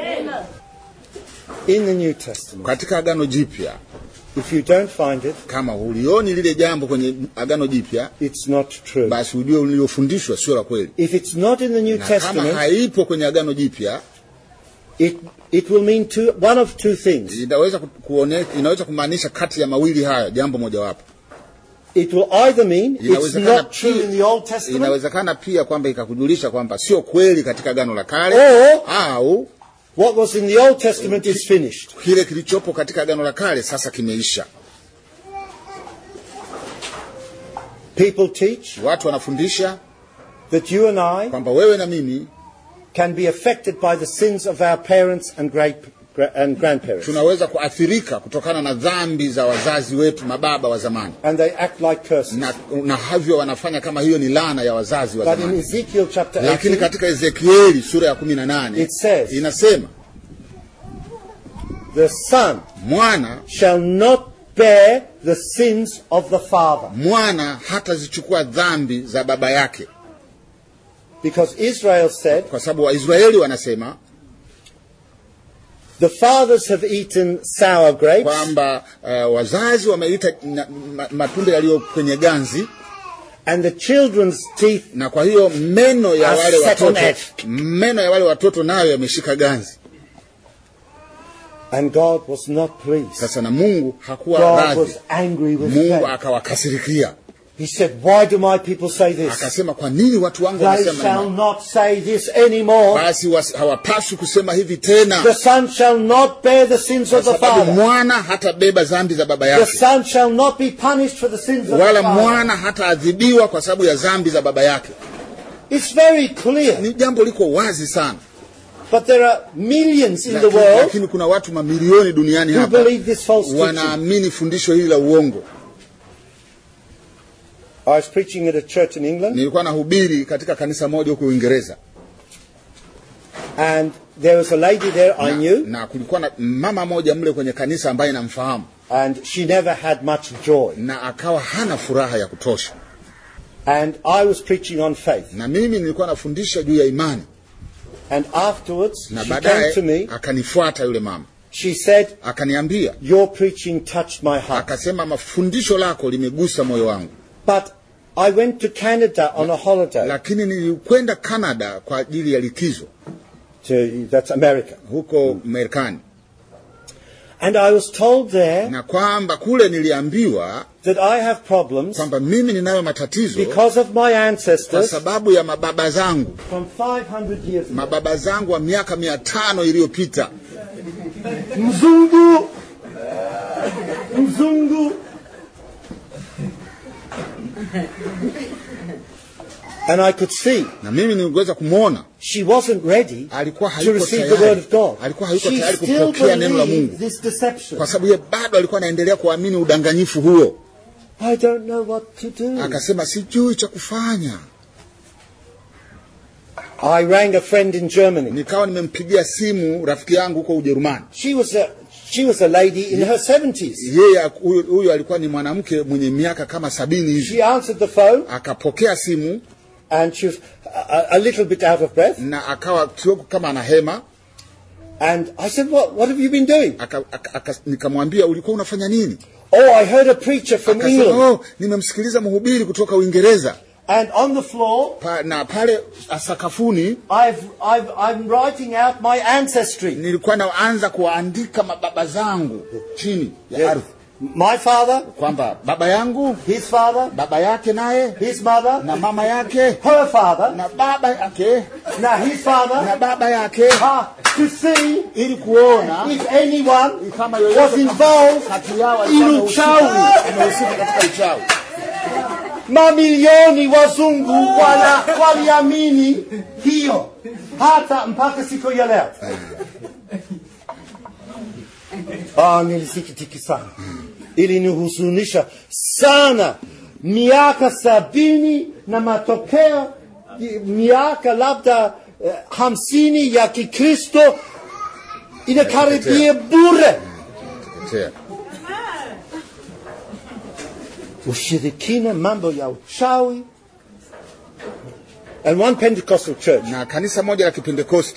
[SPEAKER 1] In the New Testament,
[SPEAKER 2] katika agano jipya
[SPEAKER 1] if you don't find it,
[SPEAKER 2] kama hulioni lile jambo kwenye agano jipya
[SPEAKER 1] it's not true.
[SPEAKER 2] basi ujue uliofundishwa sio la kweli
[SPEAKER 1] If it's not in the New
[SPEAKER 2] na kama
[SPEAKER 1] Testament,
[SPEAKER 2] haipo kwenye agano jipya
[SPEAKER 1] it, it will mean two, one of two things.
[SPEAKER 2] inaweza ku- kuone, inaweza kumaanisha kati ya mawili haya jambo mojawapo
[SPEAKER 1] It will either mean it's
[SPEAKER 2] Inawezekana
[SPEAKER 1] not true
[SPEAKER 2] pia-
[SPEAKER 1] in the Old Testament,
[SPEAKER 2] inawezekana pia kwamba ikakujulisha kwamba sio kweli katika agano la kale
[SPEAKER 1] or
[SPEAKER 2] au
[SPEAKER 1] what was in the Old Testament is finished.
[SPEAKER 2] kile kilichopo katika agano la kale sasa kimeisha
[SPEAKER 1] People teach
[SPEAKER 2] watu wanafundisha
[SPEAKER 1] that you and I
[SPEAKER 2] kwamba wewe na mimi
[SPEAKER 1] can be affected by the sins of our parents and great and grandparents,
[SPEAKER 2] tunaweza kuathirika kutokana na dhambi za wazazi wetu mababa wa zamani
[SPEAKER 1] and they act like curses.
[SPEAKER 2] na, na havyo wanafanya kama hiyo ni laana ya wazazi wa
[SPEAKER 1] But in
[SPEAKER 2] zamani
[SPEAKER 1] Ezekiel chapter
[SPEAKER 2] lakini
[SPEAKER 1] 18,
[SPEAKER 2] katika ezekieli sura ya kumi na nane
[SPEAKER 1] It says-
[SPEAKER 2] inasema
[SPEAKER 1] the son
[SPEAKER 2] mwana
[SPEAKER 1] shall not bear the sins of the father,
[SPEAKER 2] mwana hatazichukua dhambi za baba yake
[SPEAKER 1] because Israel said
[SPEAKER 2] kwa sababu waisraeli wanasema
[SPEAKER 1] the fathers have eaten sour grapes,
[SPEAKER 2] kwamba uh, wazazi wameita na- ma- matunda yaliyo kwenye ganzi
[SPEAKER 1] and the children's teeth
[SPEAKER 2] na kwa hiyo meno ya
[SPEAKER 1] Are
[SPEAKER 2] wale
[SPEAKER 1] set on
[SPEAKER 2] watoto
[SPEAKER 1] edge.
[SPEAKER 2] meno ya wale watoto nayo yameshika ganzi
[SPEAKER 1] and God was not pleased.
[SPEAKER 2] sasa na mungu hakuwa
[SPEAKER 1] God
[SPEAKER 2] radhi
[SPEAKER 1] was angry with
[SPEAKER 2] mungu
[SPEAKER 1] them.
[SPEAKER 2] akawakasirikia
[SPEAKER 1] He said, Why do my people say this?
[SPEAKER 2] akasema kwa nini watu wangu
[SPEAKER 1] They
[SPEAKER 2] wanasema
[SPEAKER 1] shall
[SPEAKER 2] hivi?
[SPEAKER 1] not say this anymore.
[SPEAKER 2] basi wasi- hawapaswi kusema hivi
[SPEAKER 1] The
[SPEAKER 2] tena
[SPEAKER 1] son shall not bear the sins
[SPEAKER 2] kwa
[SPEAKER 1] of the
[SPEAKER 2] sababu
[SPEAKER 1] father.
[SPEAKER 2] mwana hatabeba dhambi za baba
[SPEAKER 1] The
[SPEAKER 2] yake
[SPEAKER 1] son shall not be punished for the sins of
[SPEAKER 2] wala
[SPEAKER 1] the father.
[SPEAKER 2] mwana hataadhibiwa kwa sababu ya dhambi za baba yake
[SPEAKER 1] It's very clear.
[SPEAKER 2] ni jambo liko wazi sana
[SPEAKER 1] But there are millions in the
[SPEAKER 2] lakini,
[SPEAKER 1] world
[SPEAKER 2] lakini kuna watu mamilioni duniani
[SPEAKER 1] who
[SPEAKER 2] hapa
[SPEAKER 1] believe this false teaching.
[SPEAKER 2] wanaamini fundisho hili la uongo
[SPEAKER 1] I was preaching at a church in England,
[SPEAKER 2] nilikuwa nahubiri katika kanisa moja huko uingereza
[SPEAKER 1] and there was a lady there I
[SPEAKER 2] na,
[SPEAKER 1] knew,
[SPEAKER 2] na kulikuwa na mama moja mle kwenye kanisa ambaye namfahamu
[SPEAKER 1] and she never had much joy.
[SPEAKER 2] na akawa hana furaha ya kutosha
[SPEAKER 1] And I was preaching on faith.
[SPEAKER 2] na mimi nilikuwa nafundisha juu ya imani
[SPEAKER 1] And afterwards,
[SPEAKER 2] na
[SPEAKER 1] she came
[SPEAKER 2] baadaye
[SPEAKER 1] to me.
[SPEAKER 2] akanifuata yule mama
[SPEAKER 1] She said,
[SPEAKER 2] akaniambia
[SPEAKER 1] Your preaching touched my heart.
[SPEAKER 2] akasema mafundisho lako limegusa moyo wangu
[SPEAKER 1] But I went to Canada on a holiday,
[SPEAKER 2] lakini nilikwenda canada kwa ajili ya likizo
[SPEAKER 1] to, that's America.
[SPEAKER 2] huko Marekani,
[SPEAKER 1] And I was told there
[SPEAKER 2] na kwamba kule niliambiwa
[SPEAKER 1] that I have problems
[SPEAKER 2] kwamba mimi ninayo matatizo
[SPEAKER 1] because of my
[SPEAKER 2] kwa
[SPEAKER 1] ancestors
[SPEAKER 2] sababu ya mababa zangu,
[SPEAKER 1] from 500 years ago.
[SPEAKER 2] mababa zangu wa miaka mia tano iliyopita.
[SPEAKER 1] Mzungu! Mzungu! And I could see
[SPEAKER 2] Na mimi niliweza kumwona
[SPEAKER 1] she wasn't ready
[SPEAKER 2] alikuwa
[SPEAKER 1] to
[SPEAKER 2] hayuko
[SPEAKER 1] receive the word
[SPEAKER 2] tayari,
[SPEAKER 1] of God.
[SPEAKER 2] alikuwa hayuko
[SPEAKER 1] She
[SPEAKER 2] tayari
[SPEAKER 1] still
[SPEAKER 2] kupokea neno la
[SPEAKER 1] believed
[SPEAKER 2] Mungu,
[SPEAKER 1] this deception.
[SPEAKER 2] kwa sababu ye bado alikuwa anaendelea kuamini udanganyifu huo.
[SPEAKER 1] I don't know what to do.
[SPEAKER 2] Akasema sijui cha kufanya.
[SPEAKER 1] I rang a friend in Germany.
[SPEAKER 2] Nikawa nimempigia simu rafiki yangu huko Ujerumani.
[SPEAKER 1] She was a she was a lady in her 70s.
[SPEAKER 2] Yeye huyu huyu alikuwa ni mwanamke mwenye miaka kama sabini hivi.
[SPEAKER 1] She answered the phone
[SPEAKER 2] Akapokea simu
[SPEAKER 1] and she was a, a little bit out of breath.
[SPEAKER 2] na akawa kidogo kama anahema.
[SPEAKER 1] And I said, "What what have you been doing?"
[SPEAKER 2] Aka, aka, aka, nikamwambia ulikuwa unafanya nini?
[SPEAKER 1] Oh, I heard a preacher from
[SPEAKER 2] Akasema
[SPEAKER 1] England.
[SPEAKER 2] oh, nimemsikiliza mhubiri kutoka Uingereza
[SPEAKER 1] And on the floor,
[SPEAKER 2] pa, na pale sakafuni
[SPEAKER 1] I've, I've, I'm writing out my ancestry.
[SPEAKER 2] nilikuwa naanza kuwaandika mababa zangu chini ya ardhi,
[SPEAKER 1] My father,
[SPEAKER 2] kwamba baba yangu,
[SPEAKER 1] his father,
[SPEAKER 2] baba yake naye
[SPEAKER 1] his mother,
[SPEAKER 2] na mama yake
[SPEAKER 1] her father,
[SPEAKER 2] na baba yake
[SPEAKER 1] now his
[SPEAKER 2] na
[SPEAKER 1] father,
[SPEAKER 2] baba yake,
[SPEAKER 1] ah, to see
[SPEAKER 2] ili kuona
[SPEAKER 1] if anyone
[SPEAKER 2] kama
[SPEAKER 1] was
[SPEAKER 2] yoyote
[SPEAKER 1] involved
[SPEAKER 2] kati yao
[SPEAKER 1] in
[SPEAKER 2] alikuwa
[SPEAKER 1] uchawi.
[SPEAKER 2] amehusika amehusika katika uchawi.
[SPEAKER 1] Mamilioni wazungu wala waliamini hiyo hata mpaka siku ya leo. Ah, nilisikitika sana, ilinihuzunisha sana. Miaka sabini na matokeo i- miaka labda eh, hamsini ya Kikristo inakaribia bure.
[SPEAKER 2] Tetea.
[SPEAKER 1] Ushirikina, mambo ya uchawi. And one Pentecostal church
[SPEAKER 2] Na kanisa moja la Kipentekoste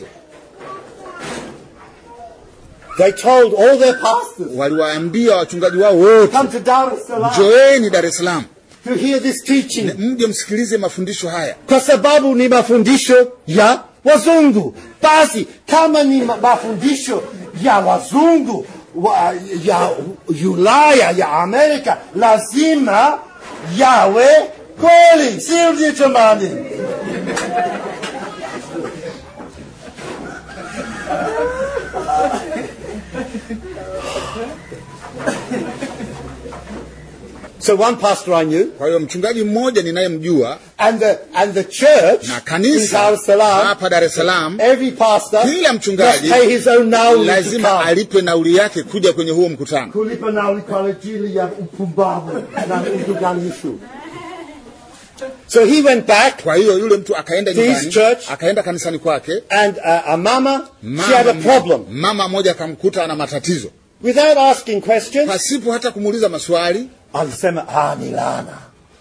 [SPEAKER 1] They told all their pastors,
[SPEAKER 2] waliwaambia wachungaji wao wote,
[SPEAKER 1] come to Dar es Salaam
[SPEAKER 2] njoeni Dar es Salaam
[SPEAKER 1] to hear this teaching.
[SPEAKER 2] mje msikilize mafundisho haya.
[SPEAKER 1] Kwa sababu ni mafundisho ya wazungu. Basi kama ni ma- mafundisho ya wazungu wa, ya Ulaya ya Amerika, lazima yawe kweli, sio ndio jamani? So one pastor I knew
[SPEAKER 2] Kwa hiyo mchungaji mmoja ninayemjua
[SPEAKER 1] and the and the church
[SPEAKER 2] na
[SPEAKER 1] in
[SPEAKER 2] kanisa
[SPEAKER 1] Dar es Salaam
[SPEAKER 2] hapa Dar es Salaam,
[SPEAKER 1] Every pastor
[SPEAKER 2] kila
[SPEAKER 1] must
[SPEAKER 2] mchungaji
[SPEAKER 1] pay his own nauli to
[SPEAKER 2] lazima
[SPEAKER 1] come.
[SPEAKER 2] alipe nauli yake kuja kwenye huo mkutano.
[SPEAKER 1] Kulipa nauli kwa ajili ya upumbavu na udanganyifu. So he went back
[SPEAKER 2] Kwa hiyo yule mtu akaenda
[SPEAKER 1] To his
[SPEAKER 2] nyumbani,
[SPEAKER 1] church.
[SPEAKER 2] akaenda kanisani kwake.
[SPEAKER 1] and uh, a mama, she had a problem.
[SPEAKER 2] mama moja akamkuta ana matatizo,
[SPEAKER 1] Without asking questions,
[SPEAKER 2] pasipo hata kumuuliza maswali,
[SPEAKER 1] alisema ah, ni laana.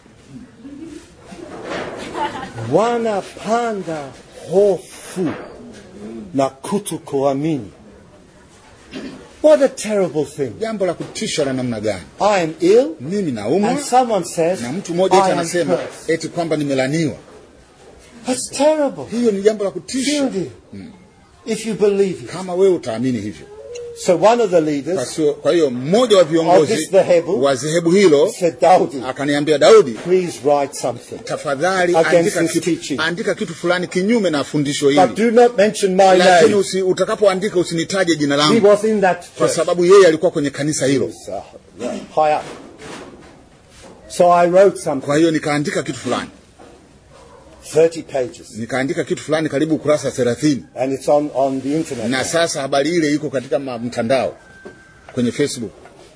[SPEAKER 1] Wanapanda hofu na kutokuamini. What a terrible thing.
[SPEAKER 2] jambo la kutisha la namna gani?
[SPEAKER 1] I am ill
[SPEAKER 2] Mimi naumwa
[SPEAKER 1] and someone says
[SPEAKER 2] na mtu mmoja eti
[SPEAKER 1] I am
[SPEAKER 2] anasema
[SPEAKER 1] cursed.
[SPEAKER 2] eti kwamba nimelaniwa.
[SPEAKER 1] That's terrible.
[SPEAKER 2] Hiyo ni jambo la kutisha
[SPEAKER 1] Shindi, if you believe it.
[SPEAKER 2] kama wewe utaamini hivyo.
[SPEAKER 1] So one of the
[SPEAKER 2] Kwa
[SPEAKER 1] leaders
[SPEAKER 2] sio- Kwa hiyo mmoja wa
[SPEAKER 1] of this
[SPEAKER 2] viongozi
[SPEAKER 1] dhehebu
[SPEAKER 2] wa dhehebu hilo
[SPEAKER 1] said, Daudi,
[SPEAKER 2] akaniambia, Daudi,
[SPEAKER 1] please write something.
[SPEAKER 2] tafadhali
[SPEAKER 1] Against
[SPEAKER 2] andika
[SPEAKER 1] this
[SPEAKER 2] kitu,
[SPEAKER 1] teaching.
[SPEAKER 2] andika kitu fulani kinyume na fundisho
[SPEAKER 1] But
[SPEAKER 2] hili,
[SPEAKER 1] do not mention my
[SPEAKER 2] lakini
[SPEAKER 1] name.
[SPEAKER 2] usi, utakapoandika usinitaje jina
[SPEAKER 1] He
[SPEAKER 2] langu,
[SPEAKER 1] was in that
[SPEAKER 2] kwa
[SPEAKER 1] church.
[SPEAKER 2] sababu yeye alikuwa kwenye kanisa hilo.
[SPEAKER 1] Uh, yeah, high up. So I wrote something,
[SPEAKER 2] Kwa hiyo nikaandika kitu fulani,
[SPEAKER 1] 30 pages,
[SPEAKER 2] nikaandika kitu fulani karibu kurasa thelathini,
[SPEAKER 1] and it's on, on the internet.
[SPEAKER 2] na
[SPEAKER 1] now.
[SPEAKER 2] sasa habari ile iko katika ma- mtandao kwenye Facebook.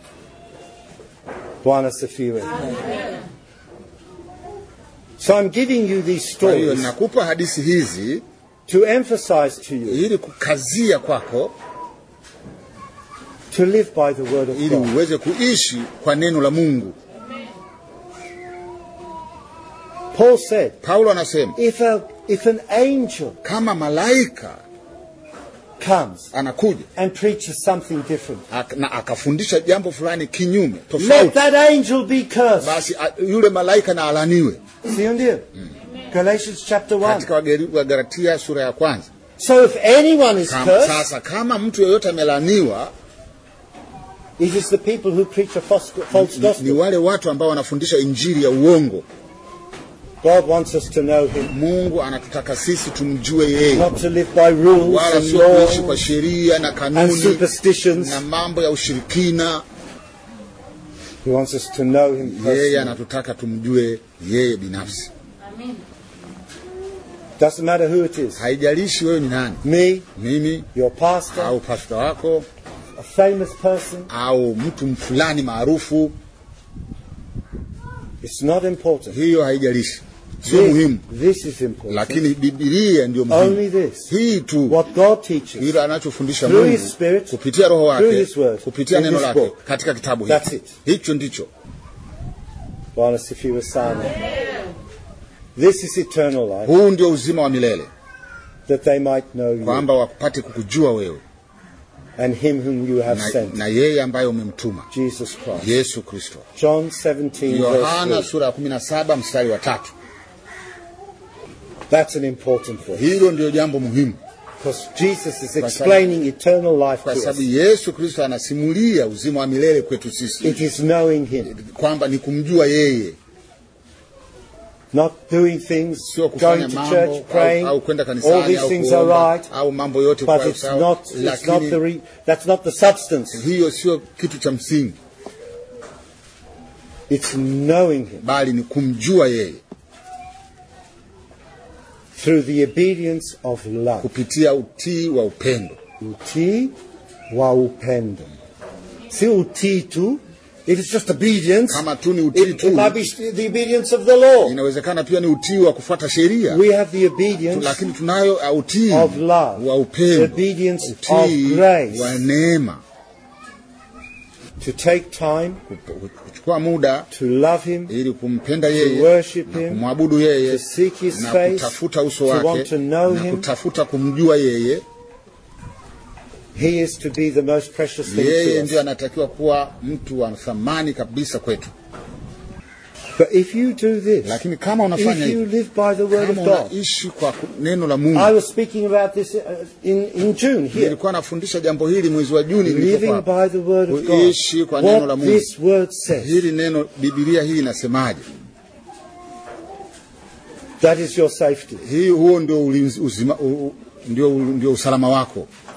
[SPEAKER 1] Bwana Sifiwe. So I'm giving you these
[SPEAKER 2] Kwa hiyo
[SPEAKER 1] stories
[SPEAKER 2] nakupa hadithi hizi
[SPEAKER 1] to emphasize to you
[SPEAKER 2] ili kukazia kwako,
[SPEAKER 1] to live by the word of
[SPEAKER 2] ili
[SPEAKER 1] God.
[SPEAKER 2] uweze kuishi kwa neno la Mungu.
[SPEAKER 1] Paul said,
[SPEAKER 2] Paulo anasema
[SPEAKER 1] if, a, if an angel
[SPEAKER 2] kama malaika
[SPEAKER 1] comes
[SPEAKER 2] anakuja
[SPEAKER 1] and preaches something different,
[SPEAKER 2] ak- na akafundisha jambo fulani kinyume
[SPEAKER 1] let
[SPEAKER 2] tofauti,
[SPEAKER 1] that angel be cursed.
[SPEAKER 2] basi a- yule malaika na alaniwe.
[SPEAKER 1] Sio ndio? Galatians chapter 1.
[SPEAKER 2] Katika Wageri- Wagalatia sura ya kwanza
[SPEAKER 1] So if anyone is
[SPEAKER 2] Kama,
[SPEAKER 1] cursed,
[SPEAKER 2] sasa kama mtu yeyote amelaniwa
[SPEAKER 1] it is the people who preach a false, false
[SPEAKER 2] ni, ni
[SPEAKER 1] gospel.
[SPEAKER 2] wale watu ambao wanafundisha injili ya uongo.
[SPEAKER 1] God wants us to know Him,
[SPEAKER 2] Mungu anatutaka sisi tumjue yeye,
[SPEAKER 1] not to live by rules
[SPEAKER 2] wala
[SPEAKER 1] and
[SPEAKER 2] sio kuishi kwa
[SPEAKER 1] laws
[SPEAKER 2] sheria na
[SPEAKER 1] and
[SPEAKER 2] kanuni
[SPEAKER 1] superstitions.
[SPEAKER 2] na mambo ya ushirikina.
[SPEAKER 1] He wants us to know Him
[SPEAKER 2] Yeye
[SPEAKER 1] personally.
[SPEAKER 2] anatutaka tumjue yeye binafsi.
[SPEAKER 1] Doesn't matter who it is.
[SPEAKER 2] Haijalishi wewe ni nani,
[SPEAKER 1] Me,
[SPEAKER 2] mimi
[SPEAKER 1] your pastor,
[SPEAKER 2] au pasta wako
[SPEAKER 1] a famous person.
[SPEAKER 2] au mtu fulani maarufu,
[SPEAKER 1] It's not important.
[SPEAKER 2] hiyo haijalishi, sio muhimu,
[SPEAKER 1] This, this is important.
[SPEAKER 2] lakini Biblia ndio
[SPEAKER 1] Only
[SPEAKER 2] muhimu.
[SPEAKER 1] this.
[SPEAKER 2] Hii tu
[SPEAKER 1] What God teaches.
[SPEAKER 2] ile anachofundisha
[SPEAKER 1] Through
[SPEAKER 2] Mungu
[SPEAKER 1] His Spirit,
[SPEAKER 2] kupitia Roho
[SPEAKER 1] through
[SPEAKER 2] wake,
[SPEAKER 1] His Word,
[SPEAKER 2] kupitia
[SPEAKER 1] in
[SPEAKER 2] neno
[SPEAKER 1] this
[SPEAKER 2] lake
[SPEAKER 1] book.
[SPEAKER 2] katika kitabu
[SPEAKER 1] That's
[SPEAKER 2] hiki.
[SPEAKER 1] it.
[SPEAKER 2] Hicho ndicho
[SPEAKER 1] Bwana sifiwe sana. This is eternal life,
[SPEAKER 2] huu ndio uzima wa milele,
[SPEAKER 1] that they might know you
[SPEAKER 2] kwamba wapate kukujua wewe
[SPEAKER 1] and Him whom you have
[SPEAKER 2] na,
[SPEAKER 1] sent,
[SPEAKER 2] na yeye ambaye umemtuma
[SPEAKER 1] Jesus Christ.
[SPEAKER 2] Yesu Kristo.
[SPEAKER 1] John 17, verse
[SPEAKER 2] Yohana
[SPEAKER 1] 3.
[SPEAKER 2] sura ya 17 mstari wa tatu.
[SPEAKER 1] That's an important verse.
[SPEAKER 2] Hilo ndio jambo muhimu,
[SPEAKER 1] Because Jesus is
[SPEAKER 2] sababu-
[SPEAKER 1] explaining eternal life
[SPEAKER 2] kwa
[SPEAKER 1] to us.
[SPEAKER 2] sababu Yesu Kristo anasimulia uzima wa milele kwetu sisi,
[SPEAKER 1] It is knowing Him,
[SPEAKER 2] kwamba ni kumjua yeye,
[SPEAKER 1] not doing things,
[SPEAKER 2] sio kufanya
[SPEAKER 1] going to
[SPEAKER 2] mambo
[SPEAKER 1] church, praying.
[SPEAKER 2] au, au kwenda
[SPEAKER 1] All
[SPEAKER 2] kanisani
[SPEAKER 1] these
[SPEAKER 2] au
[SPEAKER 1] things are
[SPEAKER 2] kuomba
[SPEAKER 1] right,
[SPEAKER 2] au mambo yote
[SPEAKER 1] but
[SPEAKER 2] kwa
[SPEAKER 1] it's
[SPEAKER 2] sawa,
[SPEAKER 1] not, it's not the
[SPEAKER 2] lakini
[SPEAKER 1] re, that's not the substance.
[SPEAKER 2] hiyo sio kitu cha msingi,
[SPEAKER 1] It's knowing Him
[SPEAKER 2] bali ni kumjua yeye
[SPEAKER 1] through the obedience of love.
[SPEAKER 2] kupitia utii wa upendo.
[SPEAKER 1] Utii wa upendo. Si utii tu. It is just obedience.
[SPEAKER 2] Kama tu ni utii
[SPEAKER 1] It,
[SPEAKER 2] tu,
[SPEAKER 1] it might be the obedience of the law.
[SPEAKER 2] inawezekana pia ni utii wa kufuata sheria,
[SPEAKER 1] We have the obedience
[SPEAKER 2] lakini tunayo uh, utii
[SPEAKER 1] of love,
[SPEAKER 2] wa upendo,
[SPEAKER 1] obedience of
[SPEAKER 2] utii
[SPEAKER 1] grace.
[SPEAKER 2] wa neema,
[SPEAKER 1] to take time
[SPEAKER 2] kuchukua muda
[SPEAKER 1] to love Him,
[SPEAKER 2] ili kumpenda
[SPEAKER 1] to
[SPEAKER 2] yeye
[SPEAKER 1] worship
[SPEAKER 2] na
[SPEAKER 1] Him,
[SPEAKER 2] kumwabudu yeye
[SPEAKER 1] to seek His
[SPEAKER 2] na
[SPEAKER 1] face,
[SPEAKER 2] kutafuta uso
[SPEAKER 1] to
[SPEAKER 2] wake
[SPEAKER 1] want to know
[SPEAKER 2] na
[SPEAKER 1] Him.
[SPEAKER 2] kutafuta kumjua yeye.
[SPEAKER 1] He is to be the most precious thing
[SPEAKER 2] Yeye
[SPEAKER 1] to
[SPEAKER 2] ndio
[SPEAKER 1] us.
[SPEAKER 2] anatakiwa kuwa mtu wa thamani kabisa kwetu,
[SPEAKER 1] But if you do this,
[SPEAKER 2] lakini kama unafanya
[SPEAKER 1] if you
[SPEAKER 2] hivi,
[SPEAKER 1] live by the word of
[SPEAKER 2] kama
[SPEAKER 1] God,
[SPEAKER 2] unaishi kwa ku- neno la
[SPEAKER 1] I
[SPEAKER 2] Mungu.
[SPEAKER 1] was speaking about this uh, in, in June here.
[SPEAKER 2] Nilikuwa nafundisha jambo hili mwezi wa Juni
[SPEAKER 1] Living
[SPEAKER 2] nilipokuwa hapa.
[SPEAKER 1] by the word of
[SPEAKER 2] Kuishi
[SPEAKER 1] God.
[SPEAKER 2] kwa neno la
[SPEAKER 1] What
[SPEAKER 2] Mungu.
[SPEAKER 1] this word says,
[SPEAKER 2] Hili neno Biblia hii inasemaje?
[SPEAKER 1] that is your safety.
[SPEAKER 2] Hii huo ndio ulinzi, uzima, u, u- ndio, ndio usalama wako.